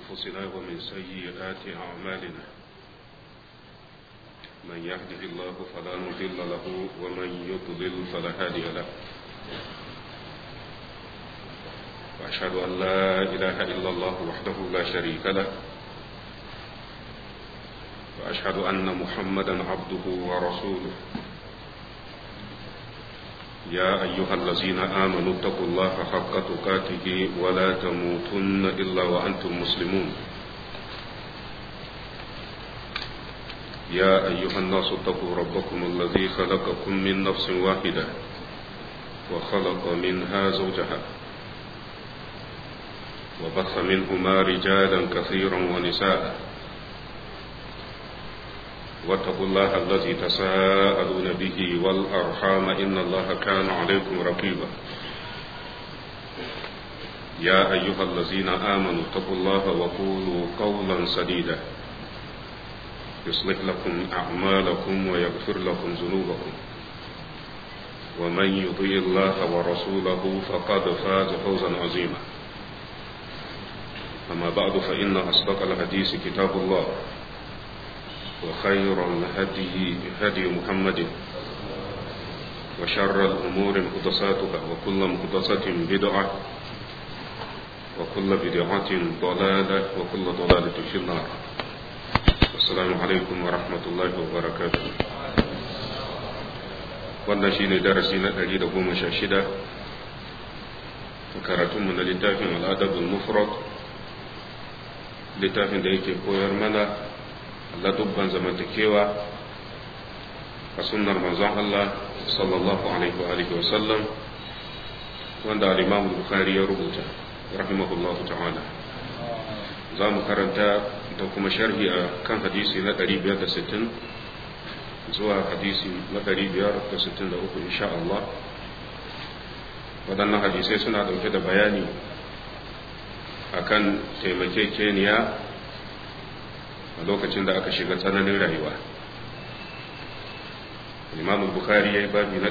أنفسنا ومن سيئات أعمالنا من يهده الله فلا مضل له ومن يضلل فلا هادي له وأشهد أن لا إله إلا الله وحده لا شريك له وأشهد أن محمدا عبده ورسوله يا أيها الذين آمنوا اتقوا الله حق تقاته ولا تموتن إلا وأنتم مسلمون يا أيها الناس اتقوا ربكم الذي خلقكم من نفس واحدة وخلق منها زوجها وبث منهما رجالا كثيرا ونساء واتقوا الله الذي تساءلون به والأرحام إن الله كان عليكم رقيبا يا أيها الذين آمنوا اتقوا الله وقولوا قولا سديدا يصلح لكم أعمالكم ويغفر لكم ذنوبكم ومن يطيع الله ورسوله فقد فاز فوزا عظيما أما بعد فإن أصدق الحديث كتاب الله وخير الهدي هدي محمد وشر الأمور محدثاتها وكل محدثة بدعة وكل بدعة ضلالة وكل ضلالة في النار السلام عليكم ورحمة الله وبركاته wannan shi ne darasi na ɗari da goma sha shida karatunmu na littafin al'adabul mufrad littafin da yake koyar mana ladubban zamantakewa a sunnar manzon Allah sallallahu alaihi wa alihi wa sallam wanda al-Imam Bukhari ya rubuta rahimahullahu ta'ala za mu karanta da kuma sharhi a kan hadisi na 560 zuwa hadisi na 563 insha Allah waɗannan hadisai suna ɗauke da bayani akan taimakekeniya a lokacin da aka shiga tsananin rayuwa imam bukhari ya yi babi na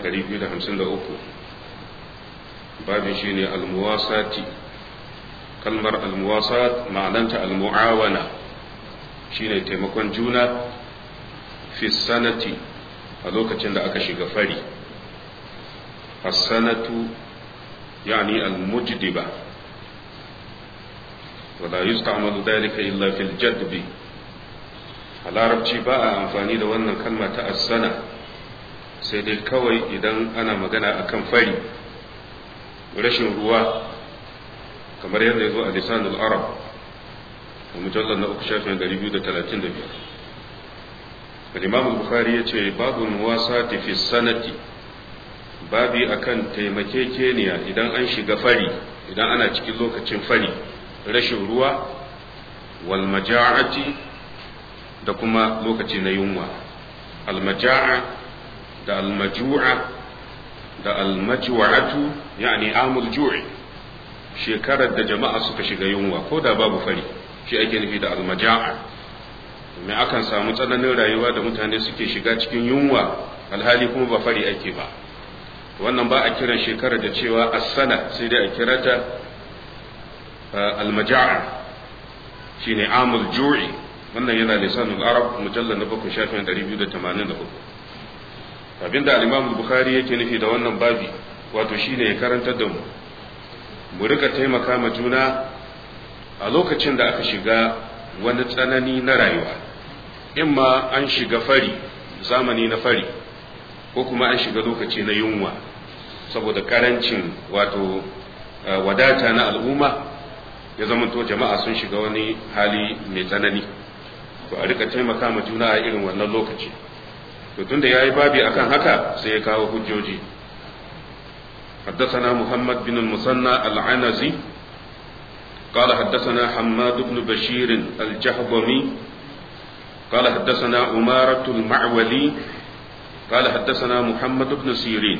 253 babin shi ne almuwasati kalmar almuwasat ma'ananta almu'awana shi ne taimakon juna fi sanati a lokacin da aka shiga fari as-sanatu yani al-mujdiba ولا يستعمل ذلك إلا في الجدب a larabci ba a amfani da wannan kalma ta assana sai dai kawai idan ana magana akan fari rashin ruwa kamar yadda ya zo a lisanul arab a mujallar na uku shafin 235 al-imam bukhari ya ce babu muwasa fi sanati babi akan taimakekeniya idan an shiga fari idan ana cikin lokacin fari rashin ruwa wal maja'ati da kuma lokaci na yunwa almaja'a da almaju'a da almajwa'atu yani amul ju'i shekarar da jama'a suka shiga yunwa ko da babu fari shi ake nufi da almaja'a me akan samu tsananin rayuwa da mutane suke shiga cikin yunwa alhali kuma ba fari ake ba wannan ba a kiran shekarar da cewa as-sana sai dai a kira ta almaja'a shine amul ju'i wannan yana lisanul arab mujallal na bakwai shafin 284 abinda al-imam bukhari yake nufi da wannan babi wato shine ya karantar da mu mu rika taimaka ma juna a lokacin da aka shiga wani tsanani na rayuwa imma an shiga fari zamani na fari ko kuma an shiga lokaci na yunwa saboda karancin wato wadata na al'umma ya zamanto jama'a sun shiga wani hali mai tsanani to a rika taimaka ma juna a irin wannan lokaci to tunda yayi babi akan haka sai ya kawo hujjoji حدثنا محمد بن المثنى العنزي قال حدثنا حماد بن بشير الجهضمي قال حدثنا أمارة المعولي قال حدثنا محمد بن سيرين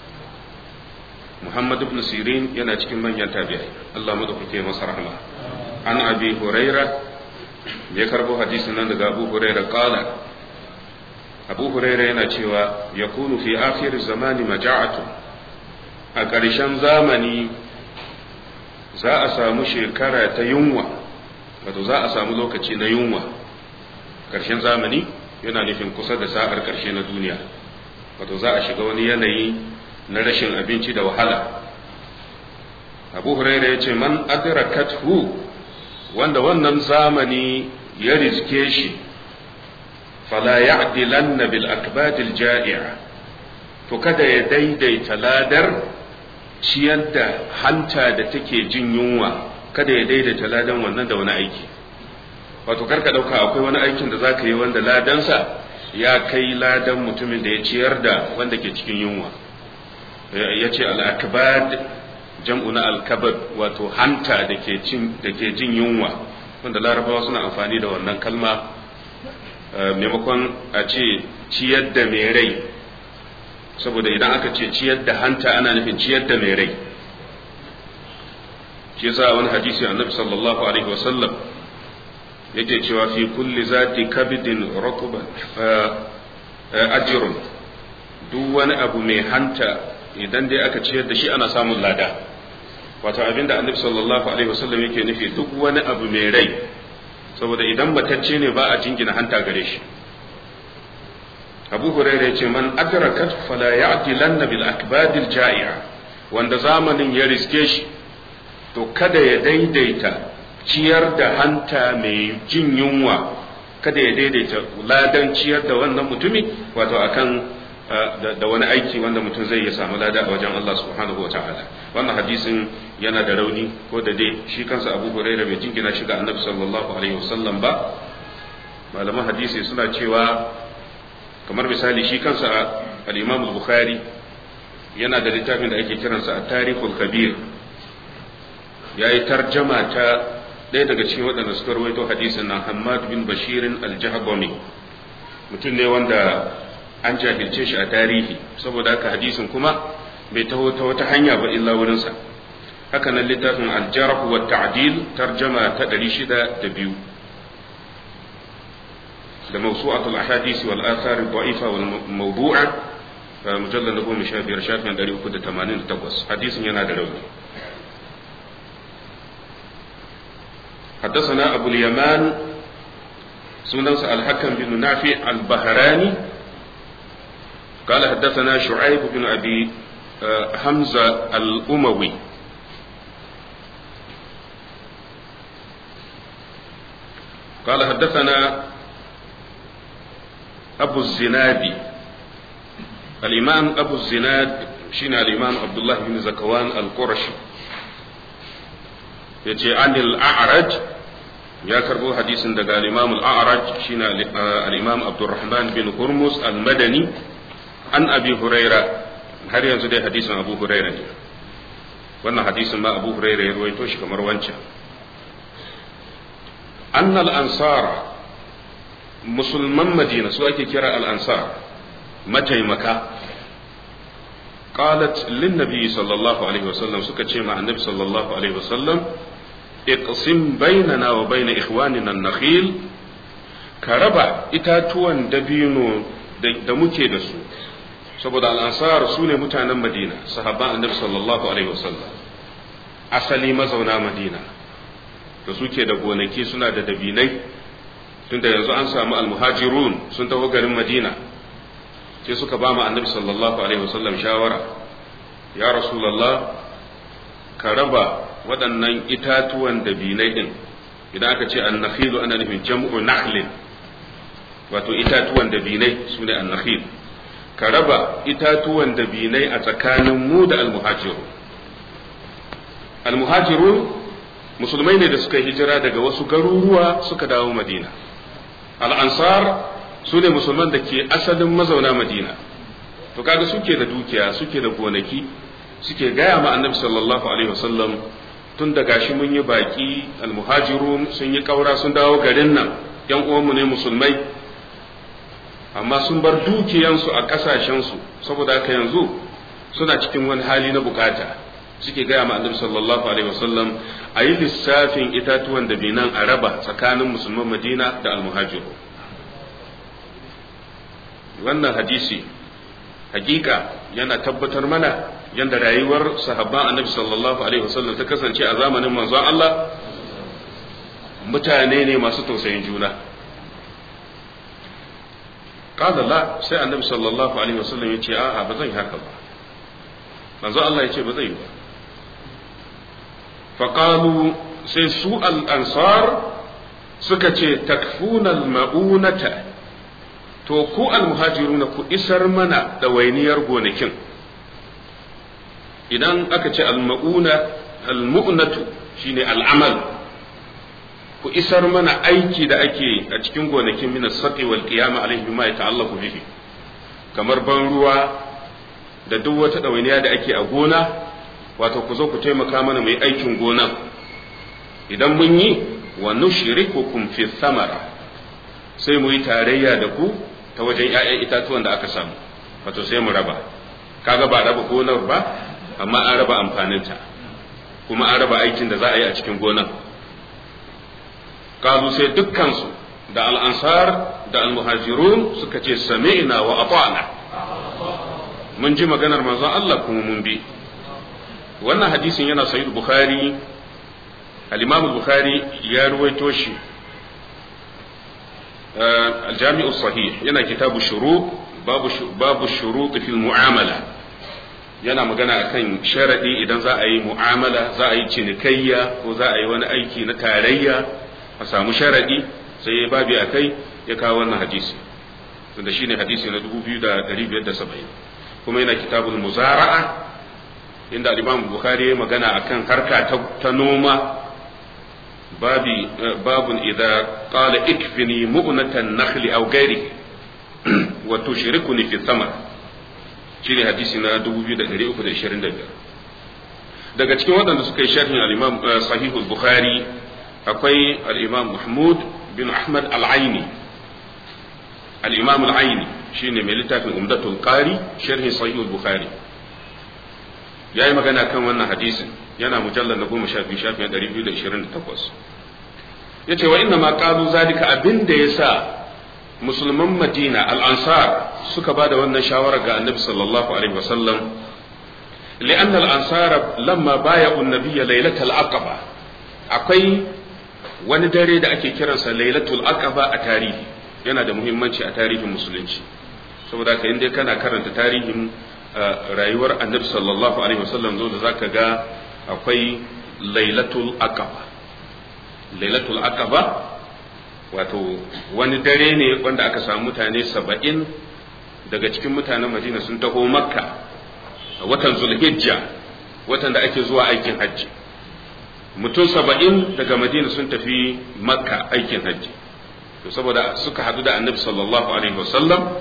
محمد بن سيرين yana cikin manyan tabi'ai Allah madaukake masa rahma an abi huraira ya karbo hadisin nan daga Abu Huraira kala Abu Huraira yana cewa yakunu fi akhir zamani maja'atu a ƙarshen zamani za a samu shekara ta yunwa wato za a samu lokaci na yunwa ƙarshen zamani yana nufin kusa da sa'ar ƙarshe na duniya wato za a shiga wani yanayi na rashin abinci da wahala abu huraira ya ce man adrakathu wanda wannan zamani ya riske shi fala ya'dilanna bil akbadil ja'i'a to kada ya daidaita ladar ciyar da hanta da take jin yunwa kada ya daidaita ladan wannan da wani aiki wato karka dauka akwai wani aikin da zaka yi wanda ladansa ya kai ladan mutumin da ya ciyar da wanda ke cikin yunwa ya ce al-akbad jam'u na al-kabad wato hanta da ke jin yunwa wanda larabawa suna amfani da wannan kalma maimakon a ce ciyar da mai rai saboda idan aka ce ciyar da hanta ana nufin ciyar da mai rai shi yasa wani hadisi annabi sallallahu alaihi wasallam yake cewa fi kulli zati kabidin rakuba ajrun duk wani abu mai hanta idan dai aka ciyar da shi ana samun lada wato abinda annabi sallallahu alaihi wasallam yake nufi duk wani abu mai rai saboda idan matacce ne ba a jingina hanta gare shi abu hurairah yace man adrakat fala ya'dilanna bil akbadil ja'i'a wanda zamanin ya riske shi to kada ya daidaita ciyar da hanta mai jin yunwa kada ya daidaita ladan ciyar da wannan mutumi wato akan da wani aiki wanda mutum zai ya samu lada a wajen Allah subhanahu wa ta'ala wannan hadisin yana da rauni ko da dai shi kansa Abu Hurairah bai jingina shi ga Annabi sallallahu alaihi wasallam ba malaman hadisi suna cewa kamar misali shi kansa al-Imam al-Bukhari yana da littafin da ake kiransa at-Tarikhul Kabir yayi tarjama ta ɗaya daga cikin waɗanda suka rawaito hadisin nan Hammad bin Bashirin al-Jahbami mutum ne wanda an jahilce shi a tarihi saboda haka hadisin kuma bai taho ta wata hanya ba illa wurinsa haka nan littafin aljarh wa ta'dil tarjama ta 602 da mawsu'atul ahadith wal athar ad-da'ifa wal mawdu'a mujallad na goma sha biyar shafin ɗari uku da tamanin da takwas hadisin yana da rauni حدثنا أبو اليمان سننس الحكم بن نافع البهراني قال حدثنا شعيب بن أبي حمزة الأموي قال حدثنا أبو الزناد الإمام أبو الزناد شين الإمام عبد الله بن زكوان القرشي يجي عن الأعرج ya karbo hadisin daga al-Imam al-A'raj shine al-Imam Abdurrahman bin Hurmuz al-Madani an Abi Huraira har yanzu dai hadisin Abu Huraira ne wannan hadisin ma Abu Huraira ya ruwaito shi kamar wancan anna al-ansar musulman Madina su ake kira al-ansar mataimaka qalat lin nabi sallallahu alaihi wasallam suka ce ma annabi sallallahu alaihi wasallam iqsim bainana wa baina ikhwanina an-nakhil ka raba itatuwan dabino da muke da su saboda al-ansar su ne mutanen Madina sahabban Annabi sallallahu alaihi wasallam asali mazauna Madina da suke da gonaki suna da dabinai tunda yanzu an samu al-muhajirun sun taho garin Madina sai suka ba mu Annabi sallallahu alaihi wasallam shawara ya rasulullah ka raba waɗannan itatuwan dabinai ɗin idan aka ce annakhilu ana nufin jam'u nakhlin wato itatuwan dabinai su ne annakhil ka raba itatuwan dabinai a tsakanin mu da almuhajiru almuhajiru musulmai ne da suka hijira daga wasu garuruwa suka dawo madina al'ansar su ne musulman da ke asalin mazauna madina to kaga suke da dukiya suke da gonaki suke gaya ma annabi sallallahu alaihi wasallam tun da gashi mun yi baki almuhajirun sun yi kaura sun dawo garin nan yan uwanmu ne musulmai amma sun bar dukiyansu a kasashensu saboda haka yanzu suna cikin wani hali na bukata suke gaya ma annabi sallallahu alaihi wasallam a yi lissafin itatuwan da binan a raba tsakanin musulman madina da almuhajiru wannan hadisi hakika yana tabbatar mana yadda rayuwar sahabban annabi sallallahu alaihi wasallam ta kasance a zamanin manzon Allah mutane ne masu tausayin juna qala la sai annabi sallallahu alaihi wasallam ya ce a'a ba zan haka ba manzo Allah ya ce ba zai ba faqalu sai su al-ansar suka ce takfuna al-ma'unata to ku al-muhajiruna ku isar mana da wainiyar gonakin idan aka ce al-ma'una al-mu'natu shine al-amal ku isar mana aiki da ake a cikin gonakin min as-saqi wal qiyam alayhi bima yata'allaqu bihi kamar ban ruwa da duk wata ɗawainiya da ake a gona wato ku zo ku taimaka mana mai aikin gona idan mun yi wa nushrikukum fi samara sai mu yi tarayya da ku ta wajen ƴaƴan itatuwan da aka samu wato sai mu raba kaga ba raba gonar ba amma an raba amfaninta kuma an raba aikin da za a yi a cikin gonar kazu sai dukkansu da al'ansar da al-muhajirun suka ce sami'na wa ata'na mun ji maganar manzon Allah kuma mun bi wannan hadisin yana sahih bukhari al-imam bukhari ya ruwaito shi al-jami'u sahih yana kitabu shuru babu babu shurut fil mu'amala yana magana akan sharadi idan za a yi mu'amala za a yi cinikayya ko za a yi wani aiki na tarayya a samu sharadi sai ya babi akai ya kawo wannan hadisi tunda shine hadisi na 2570 kuma yana kitabul muzara'a inda al-Imam Bukhari ya magana akan harka ta noma babi babun idza qala ikfini mu'natan nakhli aw ghairi wa tushrikuni fi thamar shine hadisi na 2325 daga cikin waɗanda suka yi sharhin al-Imam Sahihul Bukhari akwai al-Imam Mahmud bin Ahmad al-Aini al-Imam al-Aini shine mai littafin umdatul qari sharhi sahih al-bukhari yayi magana kan wannan hadisin yana mujallal na goma sha biyu shafin ɗari biyu da ishirin da takwas ya ce wa inna ma ƙalu zalika abin da ya sa musulman madina al'ansar suka ba da wannan shawarar ga annabi sallallahu alaihi wasallam li'an al'ansar lamma baya unnabiya lailatul aqaba akwai wani dare da ake kiransa lailatul aqaba a tarihi yana da muhimmanci a tarihin musulunci saboda ka inda kana karanta tarihin rayuwar annabi sallallahu alaihi wasallam zo da zaka ga akwai lailatul aqaba lailatul aqaba wato wani dare ne wanda aka samu mutane saba'in daga cikin mutanen madina sun taho makka a watan zulhijja watan da ake zuwa aikin hajji mutum saba'in daga madina sun tafi makka aikin hajji to saboda suka hadu da annabi sallallahu alaihi wasallam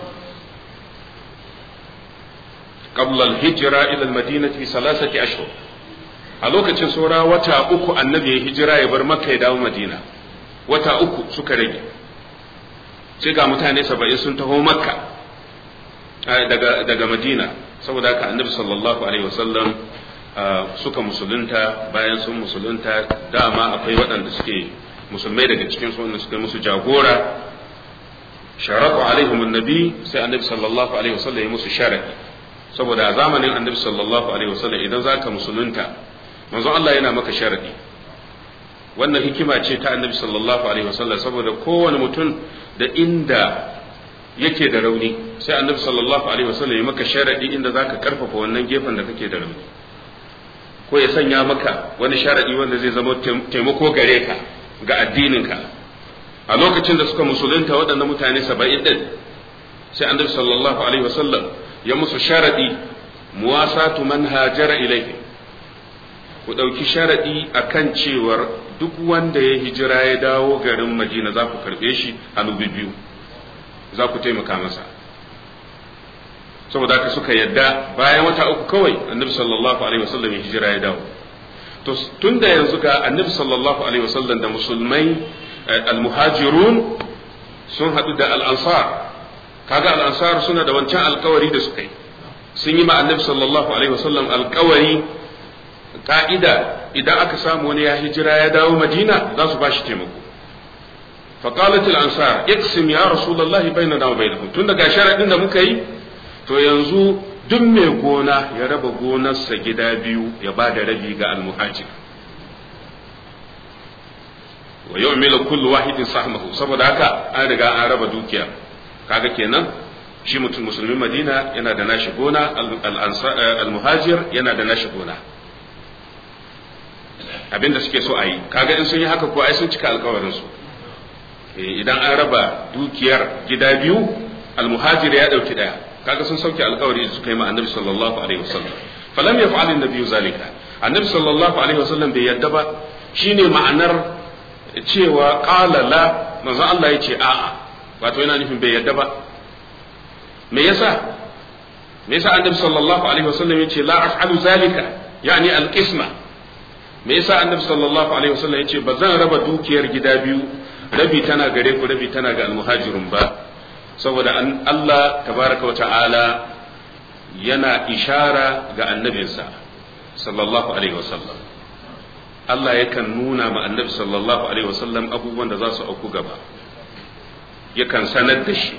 qabla al-hijra ila al-madinah fi salasati ashhur a lokacin saura wata uku annabi ya hijira ya bar makka ya dawo madina wata uku suka rage sai ga mutane saba'in sun taho makka daga daga madina saboda haka annabi sallallahu alaihi wasallam suka musulunta bayan sun musulunta dama akwai waɗanda suke musulmai daga cikin su wanda suka musu jagora sharatu alaihim annabi sai annabi sallallahu alaihi wasallam ya musu sharadi saboda a zamanin annabi sallallahu alaihi wasallam idan zaka musulunta manzon Allah yana maka sharadi wannan hikima ce ta annabi sallallahu alaihi wasallam saboda kowane mutum da inda yake da rauni sai annabi sallallahu alaihi wasallam ya maka sharadi inda zaka karfafa wannan gefen da kake da rauni ko ya sanya maka wani sharadi wanda zai zama taimako gare ka ga addininka a lokacin da suka musulunta waɗannan mutane saba'in ɗin sai annabi sallallahu alaihi wasallam ya musu sharadi muwasatu man hajara ilaihi ku ɗauki sharaɗi a kan cewar duk wanda ya hijira ya dawo garin madina za ku karɓe shi hannu biyu za ku taimaka masa saboda haka suka yadda bayan wata uku kawai annabi sallallahu alaihi wasallam ya hijira ya dawo to tun da yanzu ga annabi sallallahu alaihi wasallam da musulmai almuhajirun sun haɗu da al'ansar kaga al'ansar suna da wancan alkawari da suka yi sun yi ma annabi sallallahu alaihi wasallam alkawari ka'ida idan aka samu wani ya hijira ya dawo madina za su ba shi taimako faƙalat ansar iksim ya rasulullahi bainana wa bainahum tun daga sharadin da muka yi to yanzu duk mai gona ya raba gonarsa gida biyu ya ba da rabi ga almuhajir wa yu'milu kullu wahidin sahmahu saboda haka an riga an raba dukiya kaga kenan shi mutum musulmin Madina yana da nashi gona al-muhajir yana da nashi gona abinda suke so a yi kaga in sun yi haka ko ai sun cika alkawarin su idan an raba dukiyar gida biyu al-muhajir ya dauki daya kaga sun sauke alkawari da suka yi ma annabi sallallahu alaihi wasallam falam yaf'al an-nabi zalika annabi sallallahu alaihi wasallam bai yadda ba shine ma'anar cewa qala la manzo Allah yace a'a wato yana nufin bai yadda ba me yasa me yasa annabi sallallahu alaihi wasallam yace la af'alu zalika yani al-qisma me yasa annabi sallallahu alaihi wasallam yace ba zan raba dukiyar gida biyu rabi tana gare ku rabi tana ga al-muhajirun ba saboda Allah tabaraka wa ta'ala yana ishara ga annabinsa sallallahu alaihi wasallam Allah yakan nuna ma annabi sallallahu alaihi wasallam abubuwan da za su auku gaba yakan sanar da shi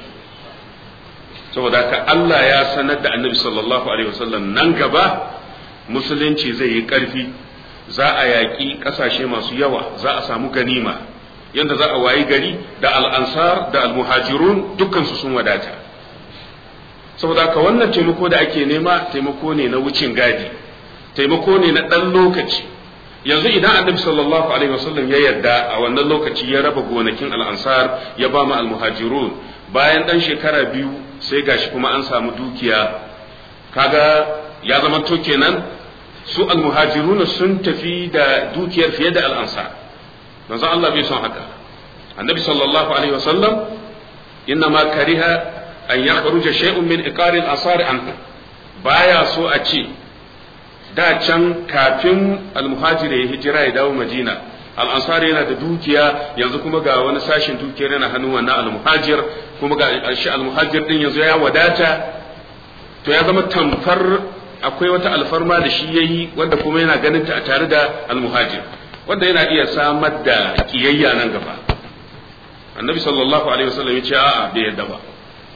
saboda haka Allah ya sanar da annabi sallallahu alaihi wasallam nan gaba musulunci zai yi ƙarfi za a yaƙi ƙasashe masu yawa za a samu ganima yadda za a wayi gari da al'ansar da al-muhajirun dukkansu sun wadata saboda haka wannan taimako da ake nema taimako ne na wucin gadi taimako ne na ɗan lokaci yanzu idan annabi sallallahu alaihi wasallam ya yarda a wannan lokaci ya raba gonakin al'ansar ya ba mu al-muhajirun bayan ɗan shekara biyu sai gashi kuma an samu dukiya kaga ya zama to kenan su al-muhajirun sun tafi da dukiyar fiye da al'ansar manzo Allah bai son haka annabi sallallahu alaihi wasallam inna ma kariha an yakhruja shay'un min iqari al-asar anhu baya so a ce da can kafin al-muhajir ya hijira ya dawo madina al-ansar yana da dukiya yanzu kuma ga wani sashin dukiyar yana hannun wannan al-muhajir kuma ga shi al-muhajir din yanzu ya wadata to ya zama tamfar akwai wata alfarma da shi yayi wanda kuma yana ganin ta a tare da al-muhajir wanda yana iya samar da kiyayya nan gaba annabi sallallahu alaihi wasallam ya ce a'a bai yadda ba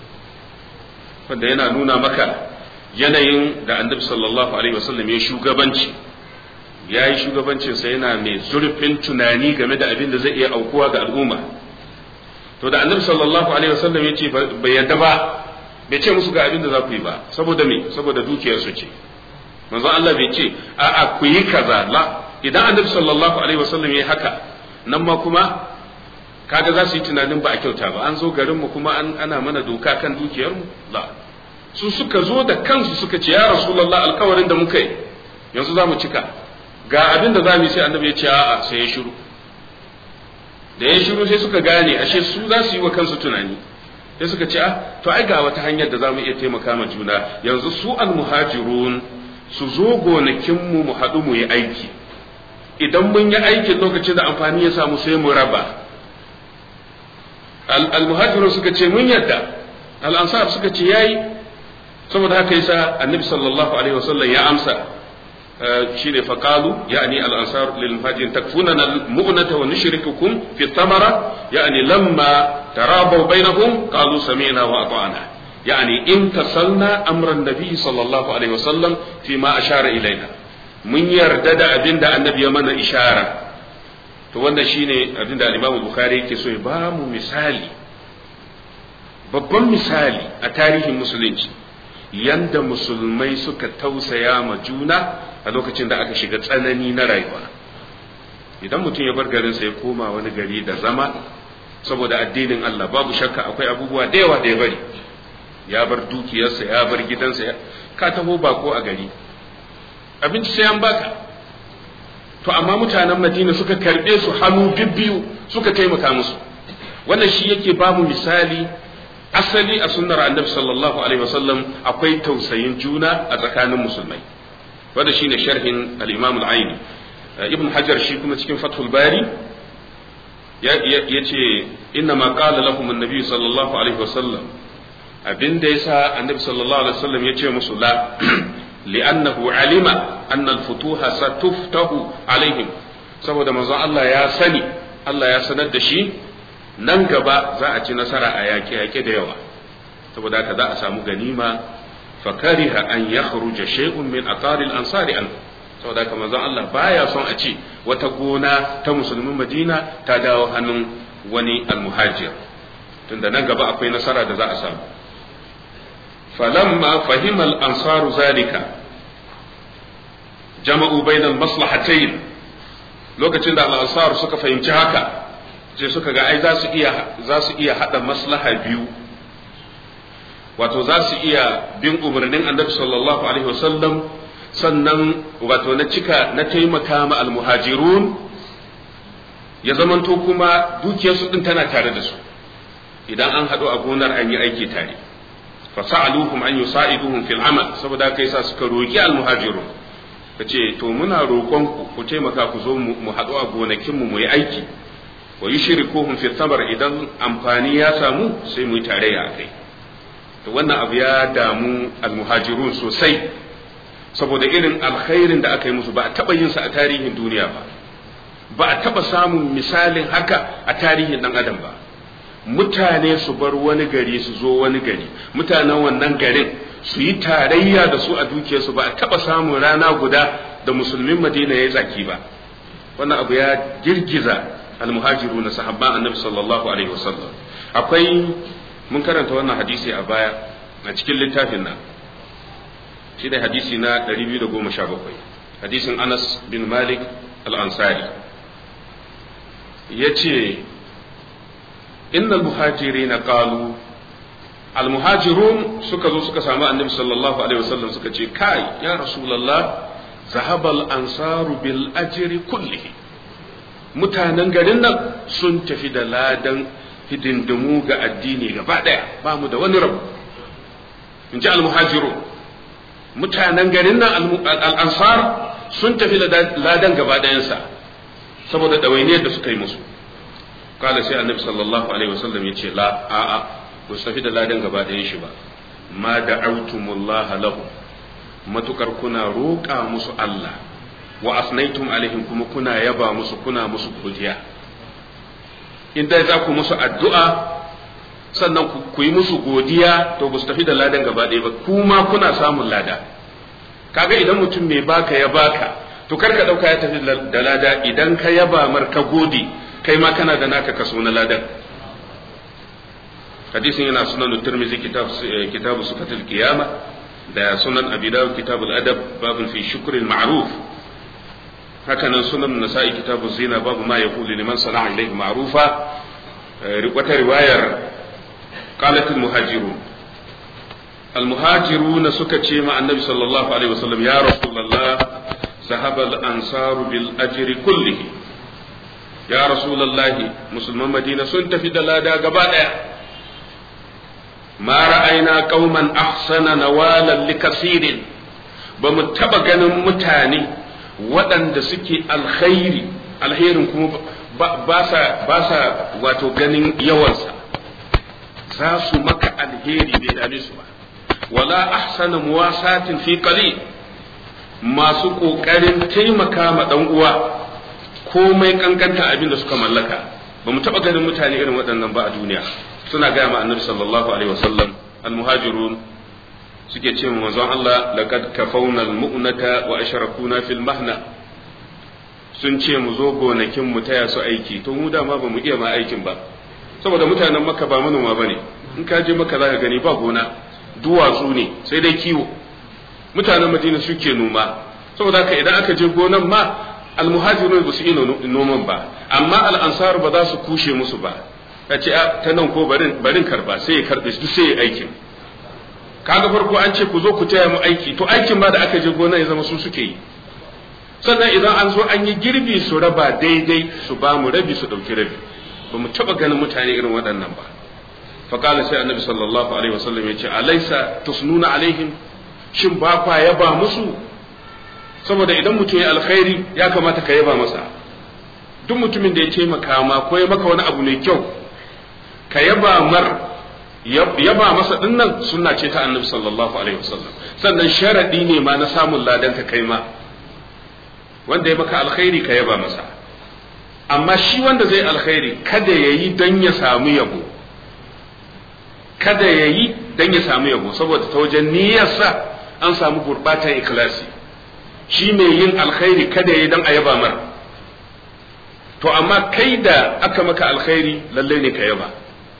wanda yana nuna maka yanayin da annabi sallallahu alaihi wasallam ya shugabanci ya yi shugabancinsa yana mai zurfin tunani game da abin da zai iya aukuwa ga al'umma to da annabi sallallahu alaihi wasallam ya ce bai yadda ba bai ce musu ga abin da za ku yi ba saboda me saboda dukiyarsu ce manzo Allah bai ce a'a ku yi kaza la idan annabi sallallahu alaihi wasallam yayi haka nan ma kuma kaga za su yi tunanin ba a kyauta ba an zo garin mu kuma an ana mana doka kan dukiyar mu la su suka zo da kansu suka ce ya rasulullah alkawarin da muka yi yanzu za mu cika ga abin da za mu yi sai annabi ya ce a'a sai ya shiru da ya shiru sai suka gane ashe su za su yi wa kansu tunani sai suka ce ah to ai ga wata hanyar da za mu iya taimaka ma juna yanzu su almuhajirun su zo gonakinmu mu haɗu mu yi aiki idan mun yi aikin lokacin da amfani ya samu sai mu raba almuhajirun suka ce mun yadda al'ansar suka ce yayi saboda haka yasa annabi sallallahu alaihi wasallam ya amsa shine faqalu yani al-ansar lil muhajirin takfunana al-mu'nata wa nushrikukum fi thamara yani lamma tarabaw bainahum qalu sami'na wa ata'na yani in tasalna amran nabi sallallahu alaihi wasallam fi ma ashara ilaina mun yarda da abinda annabi ya mana ishara to wanda shine abinda al-imam bukhari yake so ya ba mu misali babban misali a tarihin musulunci yanda musulmai suka tausaya ma juna a lokacin da aka shiga tsanani na rayuwa idan mutum ya bar garinsa ya koma wani gari da zama saboda addinin Allah babu shakka akwai abubuwa da yawa da ya bari ya bar dukiyarsa ya bar gidansa ka taho bako a gari abinci sai an baka to amma mutanen Madina suka karbe su hannu bibbiyu suka taimaka musu wannan shi yake bamu misali asali a sunnar annabi sallallahu alaihi wasallam akwai tausayin juna a tsakanin musulmai wanda shine sharhin al-imam al-aini ibn hajar shi kuma cikin fathul bari ya ce inna ma qala lahum an-nabi sallallahu alaihi wasallam abinda yasa annabi sallallahu alaihi wasallam ya ce musu la li'annahu alima anna al-futuha satuftahu alaihim saboda manzon Allah ya sani Allah ya sanar da shi nan gaba za a ci nasara a yaƙe-yaƙe da yawa saboda haka za a samu ganima fakariha an ya kharuja shay'un min atari al-ansari an saboda haka manzon Allah baya son a ce wata gona ta musulmin madina ta dawo hannun wani almuhajir tunda nan gaba akwai nasara da za a samu falamma fahimal ansaru zalika jama'u bainal maslahatayn lokacin da al-ansar suka fahimci haka sai suka ga ai za su iya za su iya hada maslaha biyu wato za su iya bin umarnin annabi sallallahu alaihi wasallam sannan wato na cika na taimaka ma almuhajirun ya zamanto kuma dukiyarsu din tana tare da su idan an haɗu a gonar an yi aiki tare fa sa'aluhum an yusa'iduhum fil amal saboda kai sa suka roki almuhajirun kace to muna roƙon ku ku taimaka ku zo mu haɗu a gonakin mu mu yi aiki wa yushrikuhum fi thamar idan amfani ya samu sai mu yi tarayya akai to wannan abu ya damu almuhajirun sosai saboda irin alkhairin da aka yi musu ba a taɓa yin sa a tarihin duniya ba ba a taɓa samun misalin haka a tarihin ɗan adam ba mutane su bar wani gari su zo wani gari mutanen wannan garin su yi tarayya da su a dukiyarsu ba a taɓa samun rana guda da musulmin madina ya yi tsaki ba wannan abu ya girgiza almuhajiru na sahabban annabi sallallahu alaihi wasallam akwai mun karanta wannan hadisi a baya a cikin littafin nan shi da hadisi na 217 hadisin Anas bin Malik al-Ansari yace innal muhajirina qalu al-muhajirun suka zo suka samu annabi sallallahu alaihi wasallam suka ce kai ya rasulullah zahabal ansaru bil ajri kullihi mutanen garin nan sun tafi da ladan hidindimu ga addini gaba daya ba mu da wani rabu in ji al-muhajirun mutanen garin nan al'ansar sun tafi ladan gaba ɗayansa saboda ɗawainiyar da suka yi musu kala sai annabi sallallahu alaihi wasallam ya ce la a'a ba su tafi da ladan gaba ɗayan shi ba ma da autumullah lahu matukar kuna roƙa musu Allah wa asnaitum alaihim kuma kuna yaba musu kuna musu godiya in dai za ku musu addu'a sannan ku yi musu godiya to ba su tafi da ladan gaba ɗaya ba kuma kuna samun lada kaga idan mutum mai baka ya baka to kar ka ɗauka ya tafi da lada idan ka yaba mar ka gode kai ma kana da naka kaso na ladan hadisin yana sunan turmizi kitabu sufatul qiyama da sunan abi dawud kitabul adab babun fi shukril ma'ruf hakanan sunan nasa'i kitabu zina babu ma yaqulu liman sana'a ilayhi ma'rufa wata riwayar قالت المهاجرون المهاجرون سكتي مع النبي صلى الله عليه وسلم يا رسول الله ذهب الأنصار بالأجر كله يا رسول الله مسلمان مدينة سنت في دلادا قبالا ما رأينا قوما أحسن نوالا لكثير بمتبقى متاني waɗanda suke alkhairi alherin kuma ba sa wato ganin yawansa za su maka alheri bai dame su ba wala ahsana muwasatin fi qalil masu kokarin taimaka ma dan uwa komai kankanta abin da suka mallaka ba mu taba ganin mutane irin waɗannan ba a duniya suna gaya ma annabi sallallahu alaihi wasallam almuhajirun suke ce mu manzon Allah laqad kafawna almu'nata wa ashrakuna fil mahna sun ce mu zo gonakin mu taya su aiki to mu dama ba mu iya ma aikin ba saboda mutanen maka ba manoma bane in ka je maka zaka gani ba gona duwatsu ne sai dai kiwo mutanen madina suke noma saboda haka idan aka je gonan ma almuhajirun ba su iya noman ba amma al'ansar ba za su kushe musu ba ka ce ta nan ko barin barin karba sai ya karbe su sai ya aikin kaga farko an ce ku zo ku taya mu aiki to aikin ba da aka je gona ya zama su suke yi sannan idan an zo an yi girbi su raba daidai su ba mu rabi su dauki rabi ba mu taɓa ganin mutane irin waɗannan ba faƙala sai annabi sallallahu alaihi wasallam ya ce alaisa tusnuna alaihim shin ba kwa yaba musu saboda idan mutum ya alkhairi ya kamata ka yaba masa duk mutumin da ya taimaka ma ko ya maka wani abu mai kyau ka yaba mar yaba masa dinnan sunna ce ta annabi sallallahu alaihi wasallam sannan sharadi ne ma na samun ladan ka kai ma wanda ya maka alkhairi ka yaba masa amma shi wanda zai alkhairi kada ya yi don ya samu yabo kada ya yi don ya samu yabo saboda ta wajen niyyarsa an samu gurbatan ikhlasi shi mai yin alkhairi kada ya yi don a yaba mar to amma kai da aka maka alkhairi lalle ne ka yaba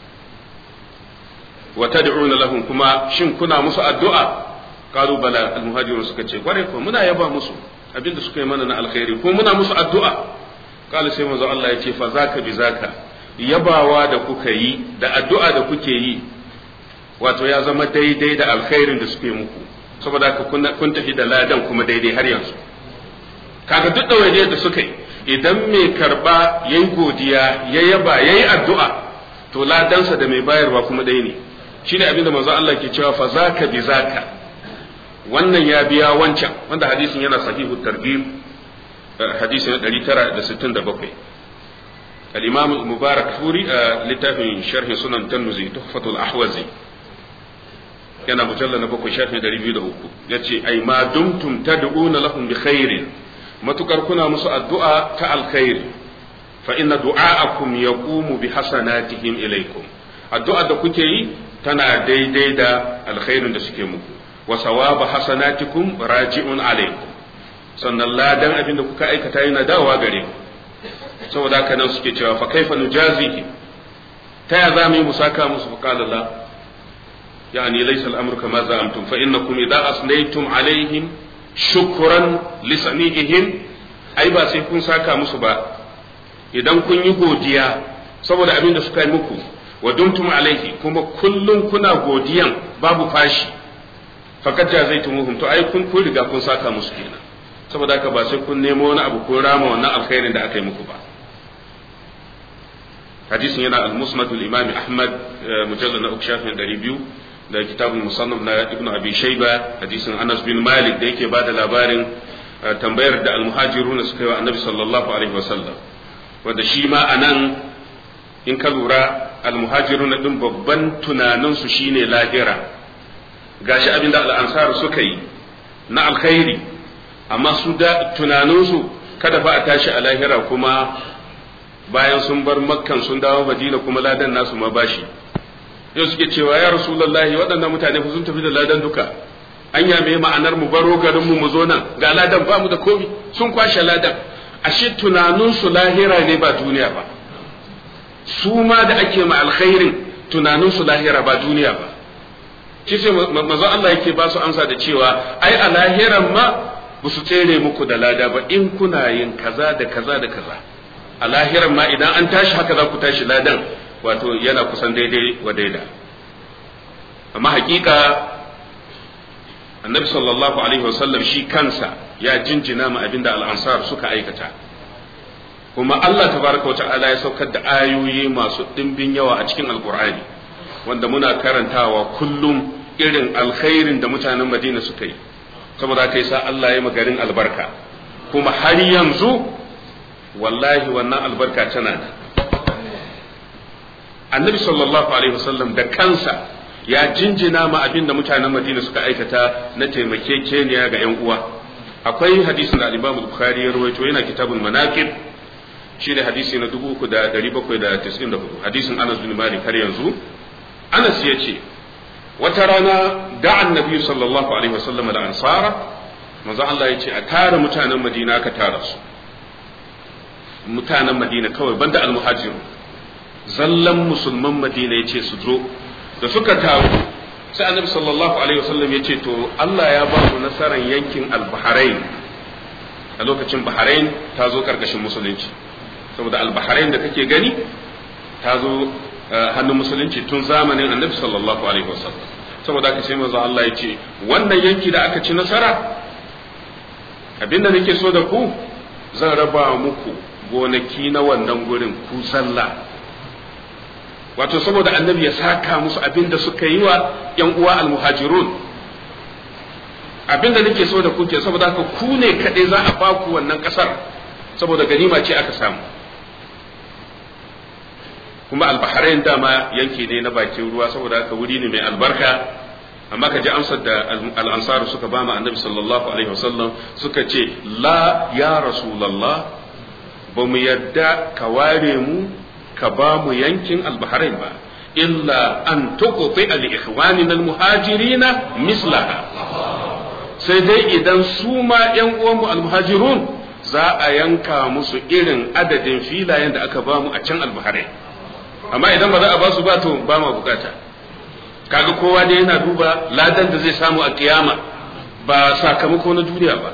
wa tad'una lahum kuma shin kuna musu addu'a qalu bala almuhajirun suka ce kware ko muna yaba musu abinda suka yi mana na alkhairi ko muna musu addu'a qala sai manzo Allah ya ce fa zaka bi zaka yabawa da kuka yi da addu'a da kuke yi wato ya zama daidai da alkhairin da suke muku saboda haka kun tafi da ladan kuma daidai har yanzu kaga duk ɗawainiyar da suka yi idan mai karba yayi godiya ya yaba yayi addu'a to ladansa da mai bayarwa kuma ɗaya ne shine abin da manzo Allah ke cewa fa zaka bi zaka wannan ya biya wancan wanda hadisin yana sahihu targhib hadisi na 967 al-imam mubarak furi a littafin sharhin sunan tanmuzi tuhfatul ahwazi yana mujalla na bakwai shafi ɗari biyu da uku ya ce ai ma dumtum tad'una lahum bi khairin matukar kuna musu addu'a ta alkhairi fa inna du'a'akum yaqumu bi hasanatihim ilaykum addu'a da kuke yi tana daidai da alkhairin da suke muku wa sawaba hasanatikum raji'un alaykum sannan ladan abin da kuka aikata yana dawowa gare ku saboda haka nan suke cewa fa kaifa nujazihi ta ya za mu yi musaka musu fa qala Allah يعني ليس الأمر كما زعمتم فإنكم إذا أثنيتم عليهم شكرا لصنيعهم أي با sai kun saka musu ba idan kun yi godiya saboda abin da suka yi muku wa dumtum alaihi kuma kullum kuna godiyan babu fashi fakat jazaitumuhum to ai kun kun riga kun saka musu kenan saboda haka ba sai kun nemo wani abu ko rama wannan alkhairin da aka yi muku ba hadisin yana al-musnad al-imam ahmad mujallad na uku shafin 200 da kitabun musannaf na ibn abi shayba hadisin anas bin malik da yake bada labarin tambayar da almuhajirun suka yi wa annabi sallallahu alaihi wasallam wanda shi ma anan in ka lura almuhajirun din babban tunanin su shine lahira gashi abinda al'ansar suka yi na alkhairi amma su da tunanin su kada fa a tashi a lahira kuma bayan sun bar makkan sun dawo madina kuma ladan nasu ma bashi yau suke cewa ya rasulullahi waɗannan mutane fa sun tafi da ladan duka an yame ma'anar mu baro garin mu mu zo nan ga ladan ba mu da komi sun kwashe ladan ashe tunanin su lahira ne ba duniya ba su ma da ake ma alkhairin tunanin su lahira ba duniya ba shi sai manzo Allah yake ba su amsa da cewa ai a lahiran ma ba su tsere muku da lada ba in kuna yin kaza da kaza da kaza a lahiran ma idan an tashi haka za ku tashi ladan wato yana kusan daidai wa daida amma hakika annabi sallallahu alaihi wasallam shi kansa ya jinjina ma abinda al'ansar suka aikata kuma Allah tabaraka wa ta'ala ya saukar da ayoyi masu dimbin yawa a cikin alkur'ani wanda muna karantawa kullum irin alkhairin da mutanen madina suka yi saboda kai sa Allah ya magarin albarka kuma har yanzu wallahi wannan albarka tana nan annabi sallallahu alaihi wasallam da kansa ya jinjina ma abin da mutanen madina suka aikata na taimakekeniya ga yan uwa akwai hadisin da al-imam bukhari ya rawaito yana kitabul manaqib shine hadisi na 3794 hadisin anas bin malik har yanzu anas ya ce wata rana da annabi sallallahu alaihi wasallam da ansara manzo Allah ya ce a tara mutanen madina ka tara su mutanen madina kawai banda al-muhajiru zallan musulman madina ya ce su zo da suka taru sai annabi sallallahu alaihi wasallam ya ce to Allah ya ba mu nasarar yankin al-bahrain a lokacin bahrain ta zo karkashin musulunci saboda al-bahrain da kake gani ta zo hannun musulunci tun zamanin annabi sallallahu alaihi wasallam saboda haka sai manzo Allah ya ce wannan yanki da aka ci nasara abinda nake so da ku zan raba muku gonaki na wannan gurin ku sallah wato saboda annabi ya saka musu abin da suka yi wa ‘yan uwa almuhajirun abin da nake so da kuke saboda haka ku ne kaɗai za a baku wannan ƙasar saboda ganima ce aka samu kuma albaharain dama yanki ne na bakin ruwa saboda haka wuri ne mai albarka amma ka ji amsar da al'ansaru suka ba ma annabi sallallahu alaihi wasallam suka ce la ya rasulallah ba mu yadda ka ware mu ka ba mu yankin albaharain ba illa an tuqti al ikhwanina al muhajirina mislaha sai dai idan su ma yan uwan mu al muhajirun za a yanka musu irin adadin filayen da aka ba mu a can albahare amma idan ba za a ba su ba to ba ma bukata kaga kowa ne yana duba ladan da zai samu a kiyama ba sakamako na duniya ba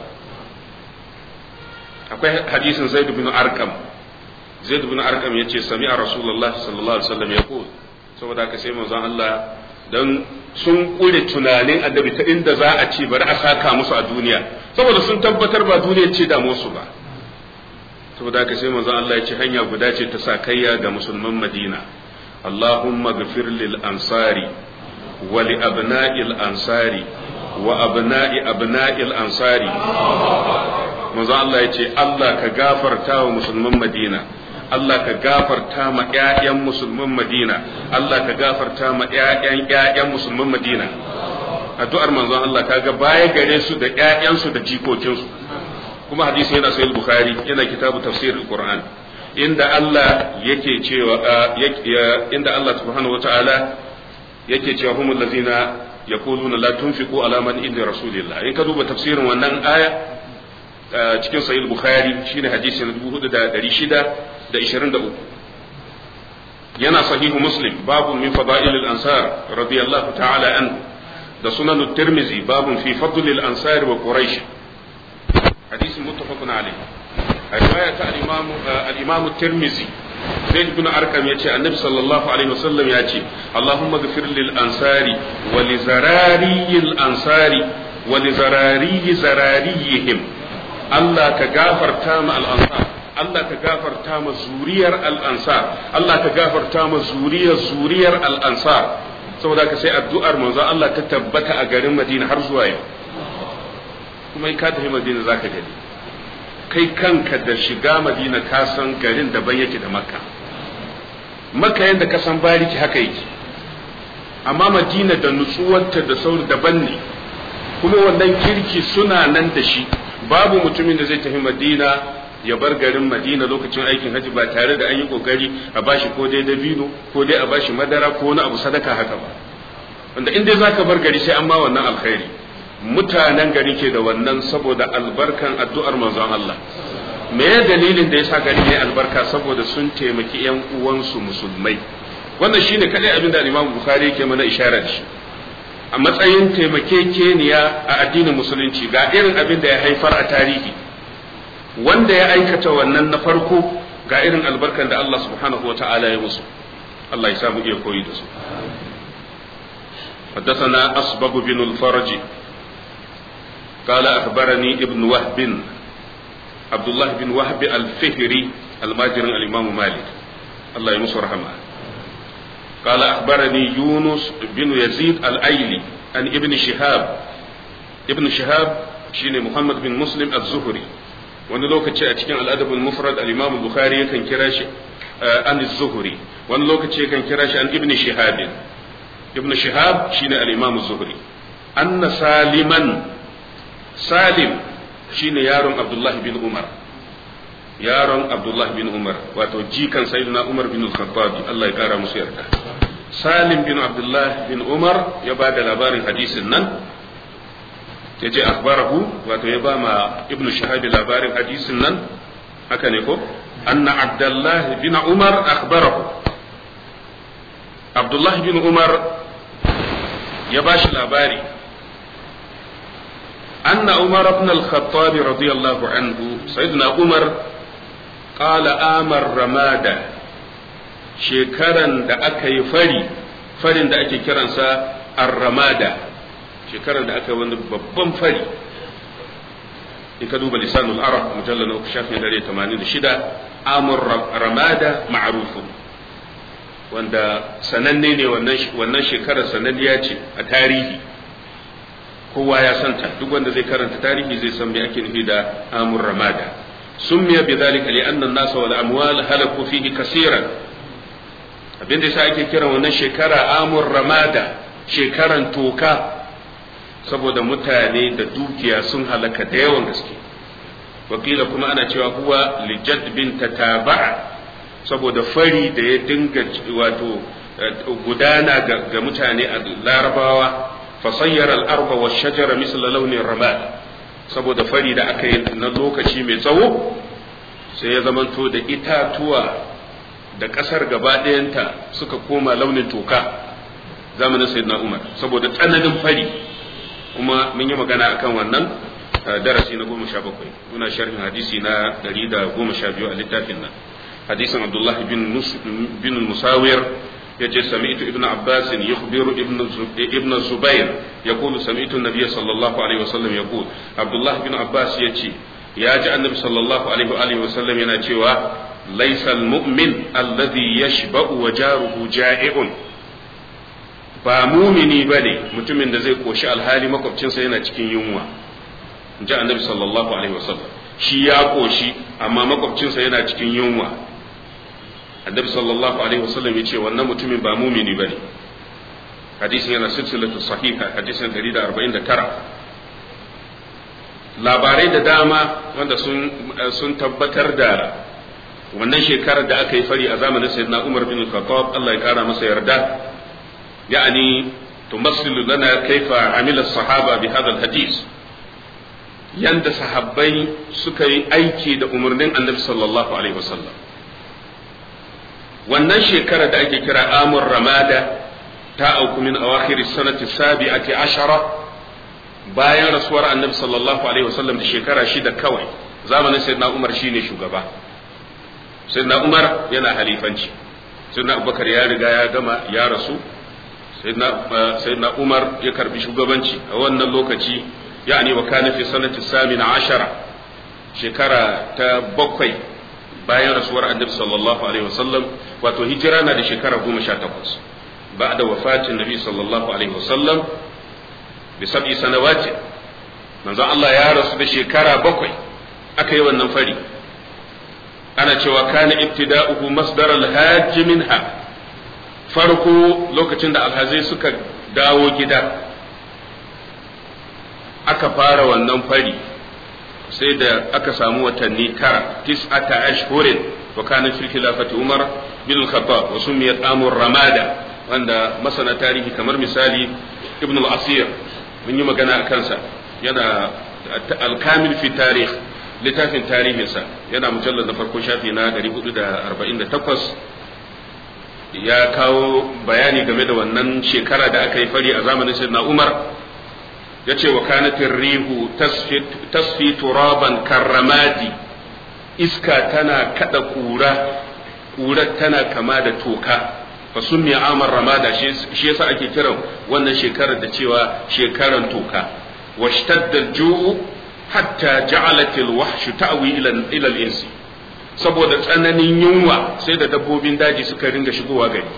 akwai hadisin zaid bin arqam zaid bin arqam yace sami'a rasulullah sallallahu alaihi wasallam yaqul saboda haka sai manzon Allah dan sun kure tunanin annabi ta inda za a ce bari a saka musu a duniya saboda sun tabbatar ba duniya ce da musu ba saboda haka sai manzon Allah ya ce hanya guda ce ta sakayya ga musulman Madina Allahumma ghafir lil ansari wa li abna'il ansari wa abna'i abna'il ansari manzon Allah ya ce Allah ka gafarta wa musulman Madina Allah ka gafarta ma ƴaƴan musulman Madina Allah ka gafarta ma ƴaƴan ƴaƴan musulman Madina addu'ar manzon Allah kaga baya gare su da ƴaƴansu da jikokinsu kuma hadisi yana sahih bukhari yana kitabu tafsir alquran inda Allah yake cewa inda Allah subhanahu wataala yake cewa humul ladzina yaquluna la tunfiqu ala man inda rasulillah in ka duba tafsirin wannan aya cikin sahih bukhari shine hadisi na 4623 yana sahihu muslim babu min fada'il al-ansar radiyallahu ta'ala anhu da sunan at-tirmidhi babun fi fadl al-ansar wa quraish hadisi muttafaqun alayh riwaya ta al-imam al-imam at-tirmidhi zaid ibn arqam yace annabi sallallahu alaihi wasallam yace allahumma ghfir lil ansari wa li zarari al-ansari wa li zarari zarariyihim Allah ka gafarta ma al-ansar Allah ka gafarta ma zuriyar al-ansar Allah ka gafarta ma zuriyar zuriyar al-ansar saboda ka sai addu'ar manzo Allah ta tabbata a garin Madina har zuwa yau kuma in ka tafi Madina zaka gani kai kanka da shiga Madina ka san garin daban yake da Makka Makka yanda ka san bariki haka yake amma Madina da nutsuwarta da sauri daban ne kuma wannan kirki suna nan da shi babu mutumin da zai tafi Madina ya bar garin Madina lokacin aikin haji ba tare da an yi kokari a bashi ko dai dabino ko dai a bashi madara ko wani abu sadaka haka ba wanda in dai zaka bar gari sai an ma wannan alkhairi mutanen gari ke da wannan saboda albarkan addu'ar manzon Allah me ya dalilin da yasa gari ne albarka saboda sun taimaki yan uwansu musulmai wannan shine kadai abin da Imam Bukhari yake mana isharar shi a matsayin taimakekeniya a addinin musulunci ga irin abin da ya haifar a tarihi wanda ya aikata wannan na farko ga irin albarkan da Allah subhanahu wa ta'ala ya musu Allah ya samu iya koyi da su حدثنا أصبغ بن الفرج قال أخبرني ابن وهب عبد الله بن وهب الفهري الماجر الإمام مالك الله يمسه رحمه قال أخبرني يونس بن يزيد الأيلي عن ابن شهاب ابن شهاب شين محمد بن مسلم الزهري wani lokaci a cikin al'adabul mufrad al-imam bukhari yakan kira shi an zuhri wani lokaci yakan kira shi an ibn shihab ibn shihab shine al-imam zuhri anna saliman salim shine yaron abdullah bin umar yaron abdullah bin umar wato jikan sayyidina umar bin al-khattab Allah ya kara musu yarda salim bin abdullah bin umar ya ba da labarin hadisin nan ya ce akhbarahu wato ya ba ma ibnu shahabi labarin hadisin nan haka ne ko anna abdullah bin umar akhbarahu abdullah bin umar ya ba shi labari anna umar ibn al-khattab radiyallahu anhu sayyidina umar qala amar ramada shekaran da aka yi fari farin da ake kiransa ar-ramada shekarar da aka yi wani babban fari in ka duba lisanul arab mujalla na uku shafin dare tamanin da shida amur ramada ma'arufu wanda sananne ne wannan shekarar sananniya ce a tarihi kowa ya santa duk wanda zai karanta tarihi zai san me ake nufi da amur ramada summiya bi dhalika li anna an-nas wal amwal halaku fihi kaseeran abin da yasa ake kiran wannan shekara amur ramada shekaran toka saboda mutane da dukiya sun halaka da yawan gaske wakila kuma ana cewa huwa lijad bin tataba'a saboda fari da ya dinga wato gudana ga mutane a larabawa fasayyar al'arba wa shajara misal launin ramad saboda fari da aka yi na lokaci mai tsawo sai ya zamanto da itatuwa da ƙasar gaba ɗayanta suka koma launin toka zamanin sayyidina umar saboda tsananin fari kuma mun yi magana akan wannan darasi na goma sha bakwai muna sharhin hadisi na ɗari da goma sha biyu a littafin nan hadisin abdullahi bin musawir yace sami'tu ibn abbas yukhbiru ibn ibn zubair yaqulu sami'tu an-nabiy sallallahu alaihi wasallam yaqul abdullah ibn abbas yace ya ji annabi sallallahu alaihi wa alihi wasallam yana cewa laysa al-mu'min alladhi yashba'u wa jaruhu ja'i'un ba mumini bane mutumin da zai koshi alhali makwabcinsa yana cikin yunwa ji annabi sallallahu alaihi wasallam shi ya koshi amma makwabcinsa yana cikin yunwa annabi sallallahu alaihi wasallam ya ce wannan mutumin ba mumini bane hadisin yana silsilatu sahiha hadisin 149 labarai da dama wanda sun sun tabbatar da wannan shekarar da aka yi fari a zamanin sayyidina Umar bin Khattab Allah ya kara masa yarda yani tumassilu lana kaifa amila sahaba bi hadha hadis yanda sahabbai suka yi aiki da umarnin annabi sallallahu alaihi wasallam wannan shekara da ake kira amur ramada ta auku min awakhir sanati sabi'ati ashara bayan rasuwar annabi sallallahu alaihi wasallam da shekara shida kawai zamanin sayyidina umar shine shugaba sayyidina umar yana halifanci sayyidina abubakar ya riga ya gama ya rasu sayyidina umar ya karbi shugabanci a wannan lokaci yani wa kana fi sanati samina ashara shekara ta bakwai bayan rasuwar annabi sallallahu alaihi wasallam wato hijira na da shekara goma sha takwas ba da wafatin nabi sallallahu alaihi wasallam bi sab'i sanawati manzo Allah ya rasu da shekara bakwai aka yi wannan fari ana cewa kana ibtida'uhu masdar al-hajj minha farko lokacin da alhazai suka dawo gida aka fara wannan fari sai da aka samu watanni tara tis'ata ashhurin wa kana fi khilafati Umar bin al-Khattab wa sumiyat amur ramada wanda masana tarihi kamar misali Ibn al-Asir mun yi magana a kansa yana al-kamil fi tarikh littafin tarihinsa yana mujallar na farko shafi na 448 ya kawo bayani game da wannan shekara da aka yi fari a zamanin sayyidina Umar ya ce wa kanatin rihu tasfi turaban karramadi iska tana kada kura kura tana kama da toka fa sunni amar ramada shi yasa ake kiran wannan shekarar da cewa shekaran toka washtadda ju'u hatta ja'alat al-wahshu ta'wi ila ila al-insi saboda tsananin yunwa sai da dabbobin daji suka ringa shigowa gari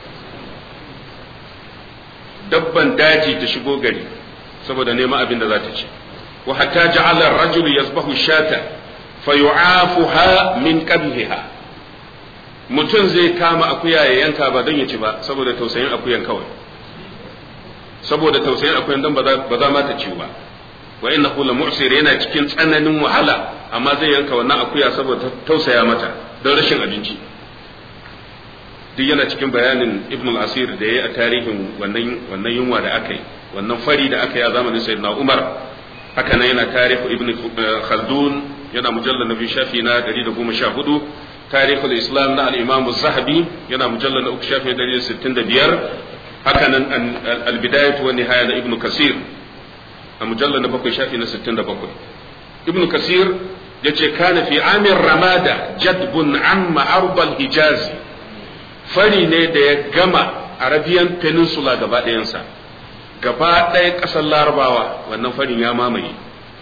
dabban daji ta shigo gari saboda neman abin da za ta ci wa hatta ja'ala ar-rajul yasbahu shata fayu'afuha min qabhiha mutum zai kama akuya ya yanka ba don ya ci ba saboda tausayin akuyan kawai saboda tausayin akuyan don ba za ma ta ci ba wa innahu la mu'sir yana cikin tsananin wahala amma zai yanka wannan akuya saboda tausaya mata don rashin abinci duk yana cikin bayanin ibn al-asir da ya yi a tarihin wannan wannan yunwa da aka yi wannan fari da aka yi a zamanin sayyidina umar haka nan yana tarihu ibn khaldun yana mujallal na biyu shafi na 114 tarihul islam na al-imam az-zahabi yana mujallal na uku shafi na 165 haka nan al-bidayah wa nihaya na ibn kasir a mujallal na bakwai shafi na 67 ibn kasir yace kana fi amir ramada jadbun amma arbal hijazi fari ne da ya gama arabian peninsula gaba ɗayansa gaba ɗaya ƙasar larabawa wannan farin ya mamaye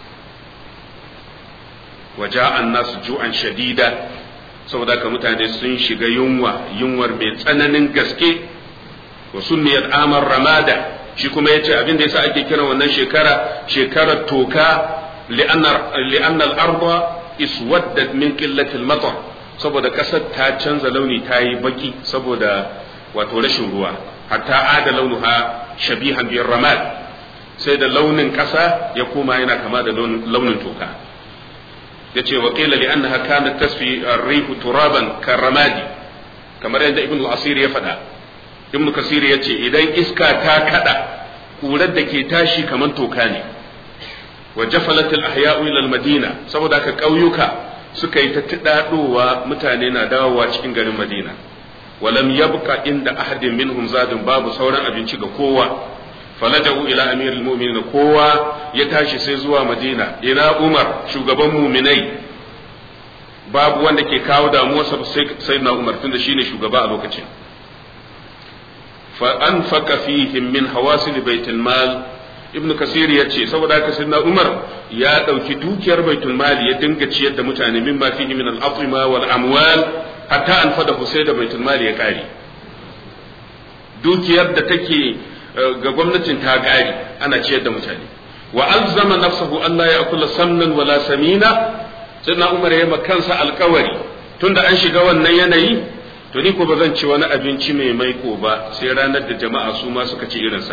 waje an nasu ju'an shadida saboda ka mutane sun shiga yunwa yunwar mai tsananin gaske wa sunniyat amar ramada shi kuma yace abin da yasa ake kiran wannan shekara shekarar toka li'anna al-arda iswaddat min qillati al-matar saboda kasar ta canza launi ta yi baki saboda wato rashin ruwa hatta ada launuha shabihan biyar ramad sai da launin kasa ya koma yana kama da launin toka ya ce wa ƙila li'annaha kanat tasfi rihu turaban karramadi kamar yadda ibn al-asir ya faɗa ibn kasir ya ce idan iska ta kada ƙurar da ke tashi kamar toka ne wa jafalat al ahya'u ila al madina saboda haka ƙauyuka suka yi ta tidadowa mutane na dawowa cikin garin madina walam yabqa inda ahadin minhum zadun babu sauran abinci ga kowa falaja'u ila amirul mu'minin kowa ya tashi sai zuwa madina ina umar shugaban mu'minai babu wanda ke kawo damuwarsa sai na umar tunda shine shugaba a lokacin fa anfaqa fihim min hawasil baitul mal ibnu kasir ya ce saboda haka sai na umar ya dauki dukiyar baitul mali ya dinga ciyar da mutane min ma fihi min al-atima wal amwal hatta an fada sai da baitul mali ya kare dukiyar da take ga gwamnatin ta kare ana ciyar da mutane wa alzama nafsahu Allah ya akula samnan wala samina sai na umar ya kansa alkawari tunda an shiga wannan yanayi to ni ko ba zan ci wani abinci mai maiko ba sai ranar da jama'a su ma suka ci irinsa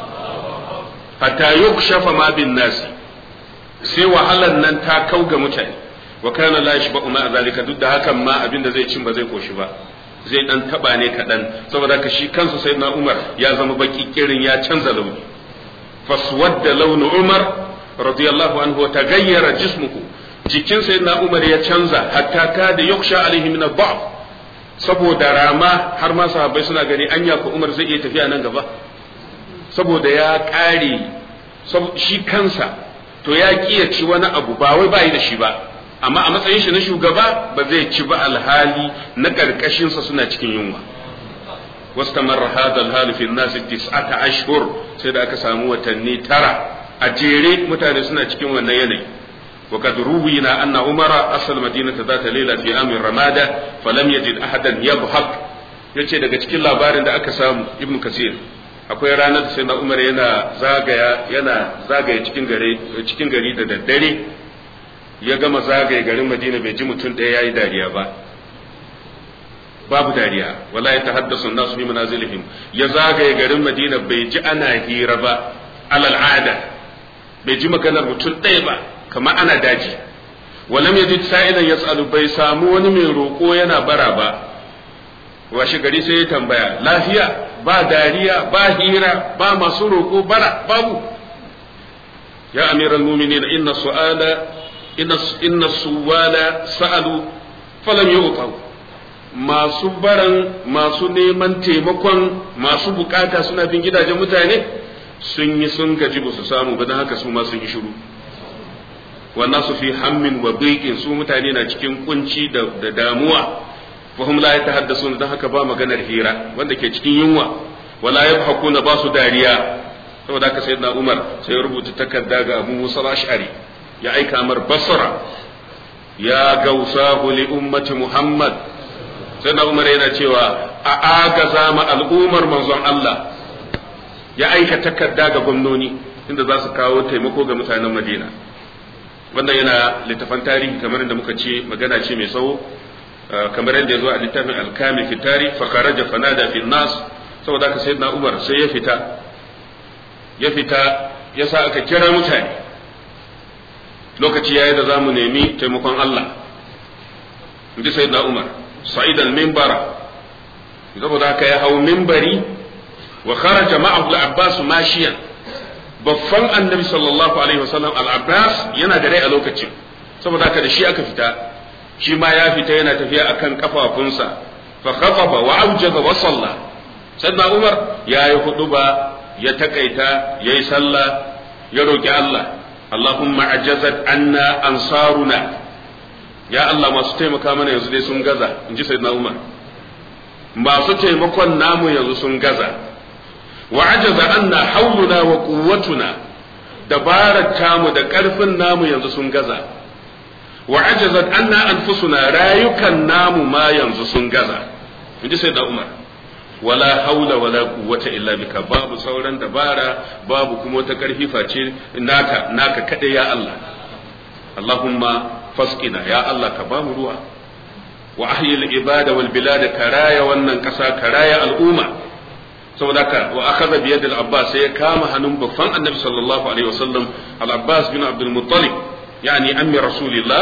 hatta yukshafa ma bin nasi sai wahalan nan ta kau ga mutane wa kana la yashba'u ma zalika duk da hakan ma abin da zai cin ba zai koshi ba zai dan taba ne kadan saboda ka shi kansa sayyidina Umar ya zama baki kirin ya canza launi faswadda launu Umar radiyallahu anhu wa taghayyara jismuhu jikin sayyidina Umar ya canza hatta ka da yuksha alaihi min ad saboda rama har ma sahabbai suna gani anya ko Umar zai iya tafiya nan gaba saboda ya kare shi kansa to ya kiya ci wani abu ba wai bai da shi ba amma a matsayin shi na shugaba ba zai ci ba alhali na karkashinsa suna cikin yunwa واستمر هذا الحال في الناس تسعة أشهر سيدا aka samu watanni tara a jere mutane suna cikin wannan yanayi وقد روينا أن عمر أصل مدينة ذات ليلة في أمر رمادة فلم يجد أحدا يضحك yace daga cikin labarin da aka samu ibnu kasir akwai ranar da sai na umar yana zagaya yana zagaya cikin gari cikin gari da daddare ya gama zagaye garin madina bai ji mutum ɗaya yayi dariya ba babu dariya wala ya tahaddasu nasu fi manazilihim ya zagaye garin madina bai ji ana hira ba alal ada bai ji maganar mutum ɗaya ba kamar ana daji walam yajid sa'ilan yas'alu bai samu wani mai roƙo yana bara ba washe gari sai ya tambaya lafiya ba dariya ba hira ba masu roƙo bara babu ya amiral mu'minin inna su'ala inna inna suwala sa'alu falam yu'taw masu baran masu neman taimakon masu bukata suna bin gidajen mutane sun yi sun gaji ba su samu ba don haka su ma sun yi shiru wannan su fi hammin wa biqin su mutane na cikin kunci da damuwa fahim la yatahaddasun don haka ba maganar hira wanda ke cikin yunwa wala yabhaquna ba su dariya saboda haka sayyidina Umar sai ya rubuta takarda ga Abu Musa al-Ash'ari ya aika mar Basra ya gausahu li ummati Muhammad sayyidina Umar yana cewa a agaza ma al'ummar manzon Allah ya aika takarda ga gwamnoni inda za su kawo taimako ga mutanen Madina wannan yana littafan tarihi kamar da muka ce magana ce mai tsawo kamar yadda ya zo a littafin alkami fitari fakaraja fanada fi nas saboda haka sayyidina Umar sai ya fita ya fita ya sa aka kira mutane lokaci yayi da zamu nemi taimakon Allah inji sayyidina Umar sa'id al-minbara saboda haka ya hau minbari wa kharaja ma'ahu al-Abbas mashiyan babban annabi sallallahu alaihi wasallam al-Abbas yana da rai a lokacin saboda haka da shi aka fita shi ma ya fita yana tafiya akan kafafunsa fa khataba wa awjaza wa salla sayyidina Umar ya yi huduba ya takaita yayi sallah ya roki Allah Allahumma ajazat anna ansaruna ya Allah masu taimaka mana yanzu dai sun gaza in ji sayyidina Umar masu taimakon namu yanzu sun gaza wa ajaza anna hauluna wa quwwatuna dabarar tamu da karfin namu yanzu sun gaza wa ajazat anna anfusuna rayukan namu ma yanzu sun gaza in ji sayyidina Umar wala haula wala quwwata illa bika babu sauran dabara babu kuma wata karfi face naka naka kada ya Allah Allahumma fasqina ya Allah ka bamu ruwa wa ahyil ibada wal bilad karaya wannan kasa karaya al'umma saboda haka wa akhadha bi yadi al-abbas sai ya kama hannun babban annabi sallallahu alaihi wasallam al-abbas bin abdul muttalib yani ammi rasulillah